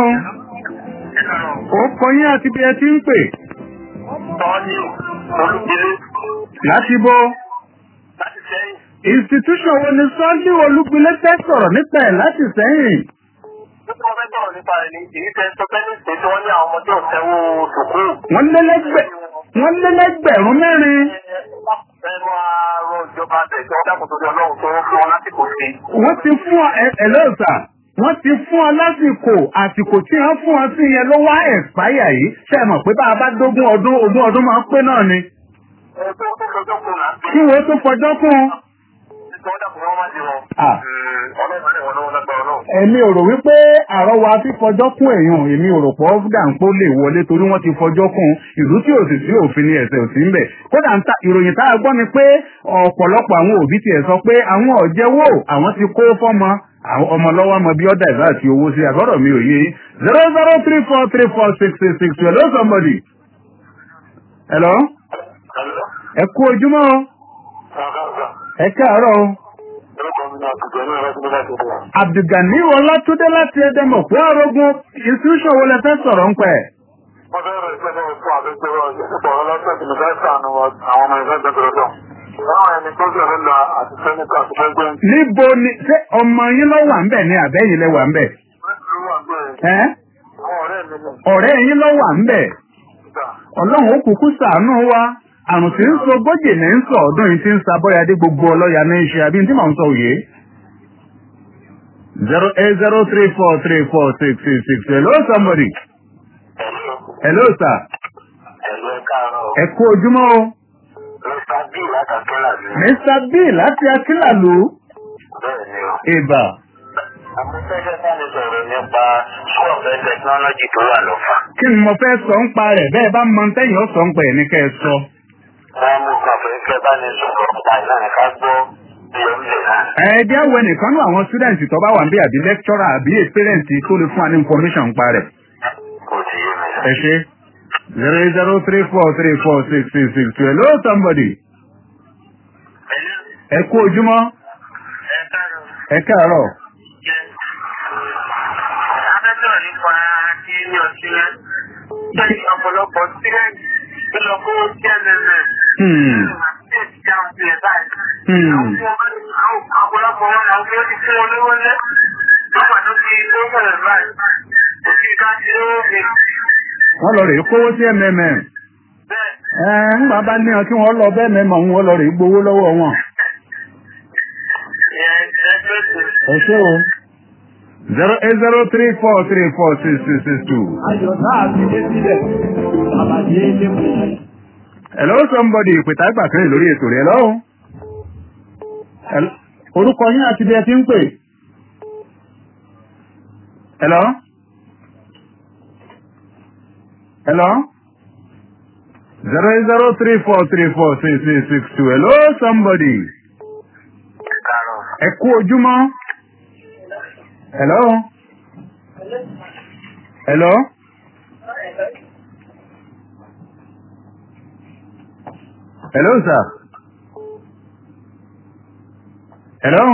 orúkọ yín àti bí ẹ ti ń pè. Tọ́jú olùdílé láti bó láti sẹ́yìn. institution wo ni sunday olúgbilé fẹ́ sọ̀rọ̀ nípa ẹ̀ láti sẹ́yìn. Nípa ọ̀fẹ́ sọ̀rọ̀ nípa rẹ̀ ní èyí tẹ́ sọ pé ní ìpè tí wọ́n ní àwọn ọmọdé ọ̀sẹ̀wò sùkúrù. wọ́n lé lẹ́gbẹ̀ wọ́n lé lẹ́gbẹ̀rún mẹ́rin. Ẹ máa rọ ìjọba bẹ̀ tí wọ́n dákun torí ọlọ́run tó fún wọn lásìkò sí. wọ́n ti fún ọ ẹ ẹ lóòótá wọ́n ti fún ọ lásìkò àsìkò tí wọ́n fún ọ sí yẹn ló wá ẹ̀spáyà yìí ṣe é mọ̀ pé bá a bá dógún ọdún ogún ọdún máa ń pé náà ni. Ẹ tó tó fọjọ́ kún là ń pè kí wọ́n tó fọjọ́ kún un. é tí wọ́n dákun wọn má di wọn. Ah. Ọlọ́run rẹ̀ wọn lọ́wọ́ lágbára náà. èmi ò rò wípé àrọwà fífọjọ́ kún èèyàn èmi ò rò pọ̀ dàǹpó lè wọlé torí wọ́n ti fọjọ́ kún ìlú tí ò sì sí òfin ní ẹ̀sẹ̀ òsì ńbẹ̀ kódà ń ta ìròyìn tá a gbọ́ ni pé ọ̀pọ̀lọpọ̀ àwọn òbí tiẹ̀ sọ pé àwọn ọ̀jẹ̀wò àwọn ti kó fọ́mọ àwọn ọmọ lọ́wọ́ ọmọ bí ọ̀dà ìbá àti owó sí àgọ́dọ̀ mi ò yé zero zero three four three four six six six two hello somebody hello ẹ kú ojúmọ́ o ẹ káàárọ̀ o abdulgani ọlátúndé láti ẹdẹmọ pé ọrọgún institution wo lẹ fẹ́ sọ̀rọ̀ ń pẹ. Wọ́n fẹ́ rẹ̀ pẹ́lú fún àbẹ́gbẹ́rọ ìṣẹ́pọ̀ ọlọ́pẹ́ tí mo fẹ́ sànù àwọn ọmọ ẹgbẹ́ gbẹ̀gbẹ̀rẹ̀ Láwọn ẹni tó gbẹ̀rẹ̀ lọ àti sẹ́nìkà àti fẹ́gbẹ́ ń níbo ni ṣé ọmọ yín lọ wà ń bẹ̀ ni àbẹ́yìn lẹ wà ń bẹ̀. wà gbé ẹ́ àwọn ọ̀rẹ́ mi ní ọ̀rẹ́ yín lọ wà ń bẹ̀. ìgbà. ọlọ́run ó kúkú sàánú wa àrùn tí ń so gbójì ní ń sọ ọdún yìí tí ń sa bọ́yadé gbogbo ọlọ́ya ní í ṣe àbí tí mò ń sọ òye. zero eight zero three four three four six six six hello somebody hello sir Ẹ̀lú ẹ̀ka àárọ̀. ẹ kú ojúmọ́ o Mr. B látàkẹ́là ní. mr b láti akínlàlú Bẹ́ẹ̀ ni o. ìbà Àmọ́fẹ́fẹ́ sáni sọ̀rọ̀ nípa school of technology tó wà lọ́fà. kí ni mo fẹ́ sọ ń pa rẹ̀ bẹ́ẹ̀ bá mọ tẹ́yìn ó sọ ń pa ẹ̀ ní kẹ́ ẹ sọ. Wọ́n mú kan fẹ́ fẹ́ bá ní sọ̀rọ̀ nípa ìlànà ká gbọ́ bí ó ń lè náà. ẹ̀ẹ́dí àwọn ẹnìkan náà àwọn student tó bá wà ń bí àbí lecturer àbí experience tó lè fún wa ní information ń pa rẹ̀. Kò sí yé mi. ẹ ṣe zero eight zero three four three four six six six two hello somebody ẹ kú ojúmọ́ ẹ káàárọ̀ Afẹ́sọ̀rọ̀ nípa kí ní ọtí rẹ̀. Bẹ́ẹ̀ni ọ̀pọ̀lọpọ̀ sílẹ̀ tó lọ kó TNMS. Hmm. Hmm. Ọ̀pọ̀lọpọ̀ wọn làwọn fi ó ti fún wọn lówó lẹ́. Lọ́pàá tó fi tó bẹ̀rẹ̀ báyìí. Òfin ká ti lówó mi. wọ́n lọ rèé kówó sí mmm Bẹ́ẹ̀ ẹ ń bàbá ní ọ kí wọ́n lọ bẹ́ẹ̀ mẹ́mọ̀ ń wọ́n lọ rèé gbowó lọ́wọ́ wọn. ìyẹn ẹgbẹ́ tó. ẹ ṣé o zero eight zero three four three four six six six two. Ayọ̀ náà ti dé sílẹ̀. Àbàdí ilé mú. hello somebody ìpètà ìgbà kan lórí ètò rẹ̀ hello. Hello? orúkọ yín àti bí ẹ ti ń pè. hello. hello. zero eight zero three four three four six six six two hello somebody. Kàrọ̀. ẹ kú ojúmọ́. hello. hello. hello sir. hello.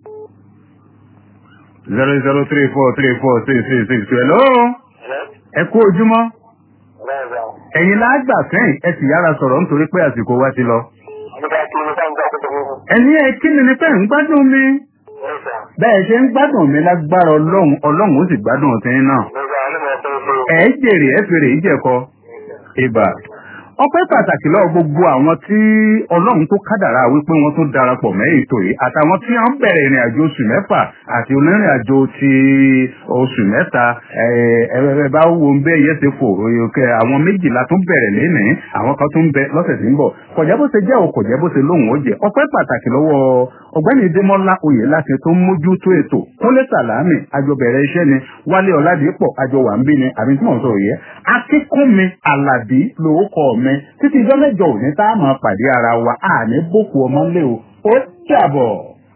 zero zero three four three four six six six two hello. ẹ kú ojúmọ́. Bẹ́ẹ̀ bẹ́ẹ̀. ẹ̀yin lágbà sẹ́yìn ẹ sì yára sọ̀rọ̀ nítorí pé àsìkò wa ti lọ. Nígbà tí mo bá ń gbà tó tó ẹni ẹ kí ni ni pé ń gbádùn mi. Bẹ́ẹ̀ sà. bẹ́ẹ̀ ṣe ń gbádùn mi lágbára ọlọ́run ọlọ́run ó sì gbádùn ọ̀tẹ́yìn náà. Nígbà alẹ́ tó tó. ẹ jèrè ẹ fèrè ìjẹkọ ibà ọpẹ́ pàtàkì lọ́wọ́ gbogbo àwọn tí ọlọ́run tó kádàrá wípé wọ́n tó darapọ̀ mẹ́ ètò yìí àtàwọn tí wọ́n bẹ̀rẹ̀ ìrìn àjò oṣù mẹ́fà àti onírìn àjò ti oṣù mẹ́ta ẹ bá wo ń bẹ yẹsẹ fò òkè àwọn méjìlá tó bẹ̀rẹ̀ lénìí àwọn kan tó ń bẹ lọ́sẹ̀ tí ń bọ̀ kọjá bó ṣe jẹ́ o kọjá bó ṣe lóhùn ó jẹ́ ọpẹ́ pàtàkì lọ́wọ́ ọ̀gbẹ́ni Démọ́lá oyè láti tó ń mójútó ètò kúnlé sàlámì àjọbẹ̀rẹ̀ iṣẹ́ ni wálé ọ̀làdìpọ̀ àjọ wà ń bí ni àbí tí mò ń sọ yẹ akínkúnmi àlàbí lórúkọ mi títí ijọ́ mẹ́jọ òní tá a máa pàdé ara wa àní boko ọmọ lé o ó dàbọ̀.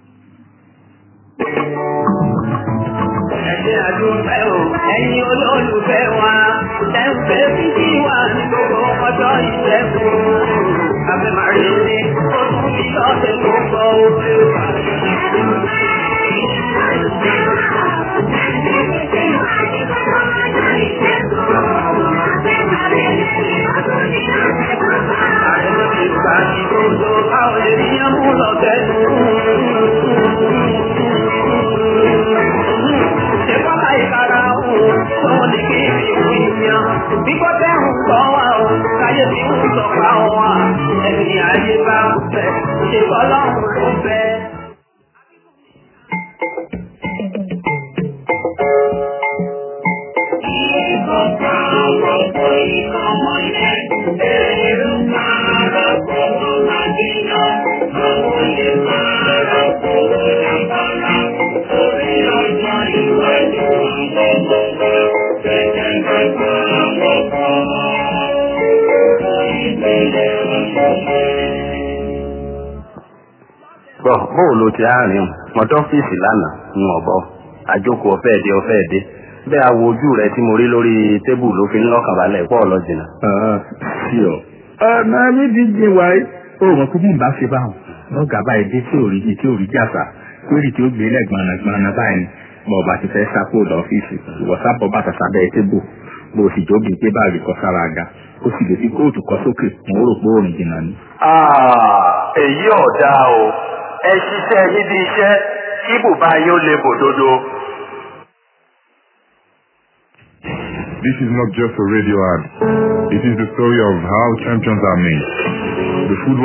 Ẹ̀jẹ̀ àdúgbẹ́ o, ẹ̀yin olólùfẹ́ wa, ẹ̀ǹfẹ́ fífi wà ní gbogbo ọjọ́ ìṣẹ́gun. Àbẹ̀ máa rí ní oṣù tí ọ̀sẹ̀ tó ń bọ̀ ó. Àrẹ̀mọ̀ ìgbà tí tó tó tọ́ bóò ló ti àárín mọ́tọ́ ọ́fíìsì lánàá ń ọ̀bọ àjókòó ọ̀fẹ́ dé ọ̀fẹ́ dé bẹ́ẹ̀ awo ojú rẹ tí mo rí lórí tébù ló fi ń lọ́kàn balẹ̀ pọ̀ lọ́jìnà. sí ọ. ọ̀nà mi ti jìn wáyé. ó mọ̀ pé bí n bá ṣe báwọn lọ́gàá báyìí dé tí ò rí tí ò rí jàsà lórí tí ó gbé lẹ́gbọ̀nà gbọ̀nà báyìí bọ̀ bá ti fẹ́ sápò lọ́fíìsì ìwọ sábọ̀ bàtà sábẹ́ tébù bó o sì jóbi gbé báàgì kọ sára aga ó sì lè fi kóòtù kọ sókè mo rò pé òrìn jìnnà ni. èyí ọ̀dà o ẹ ṣiṣẹ́ níbi iṣẹ́ kí bùbá yóò lè bòdodo. This is not just a radio ad. It is the story of how champions are made. The food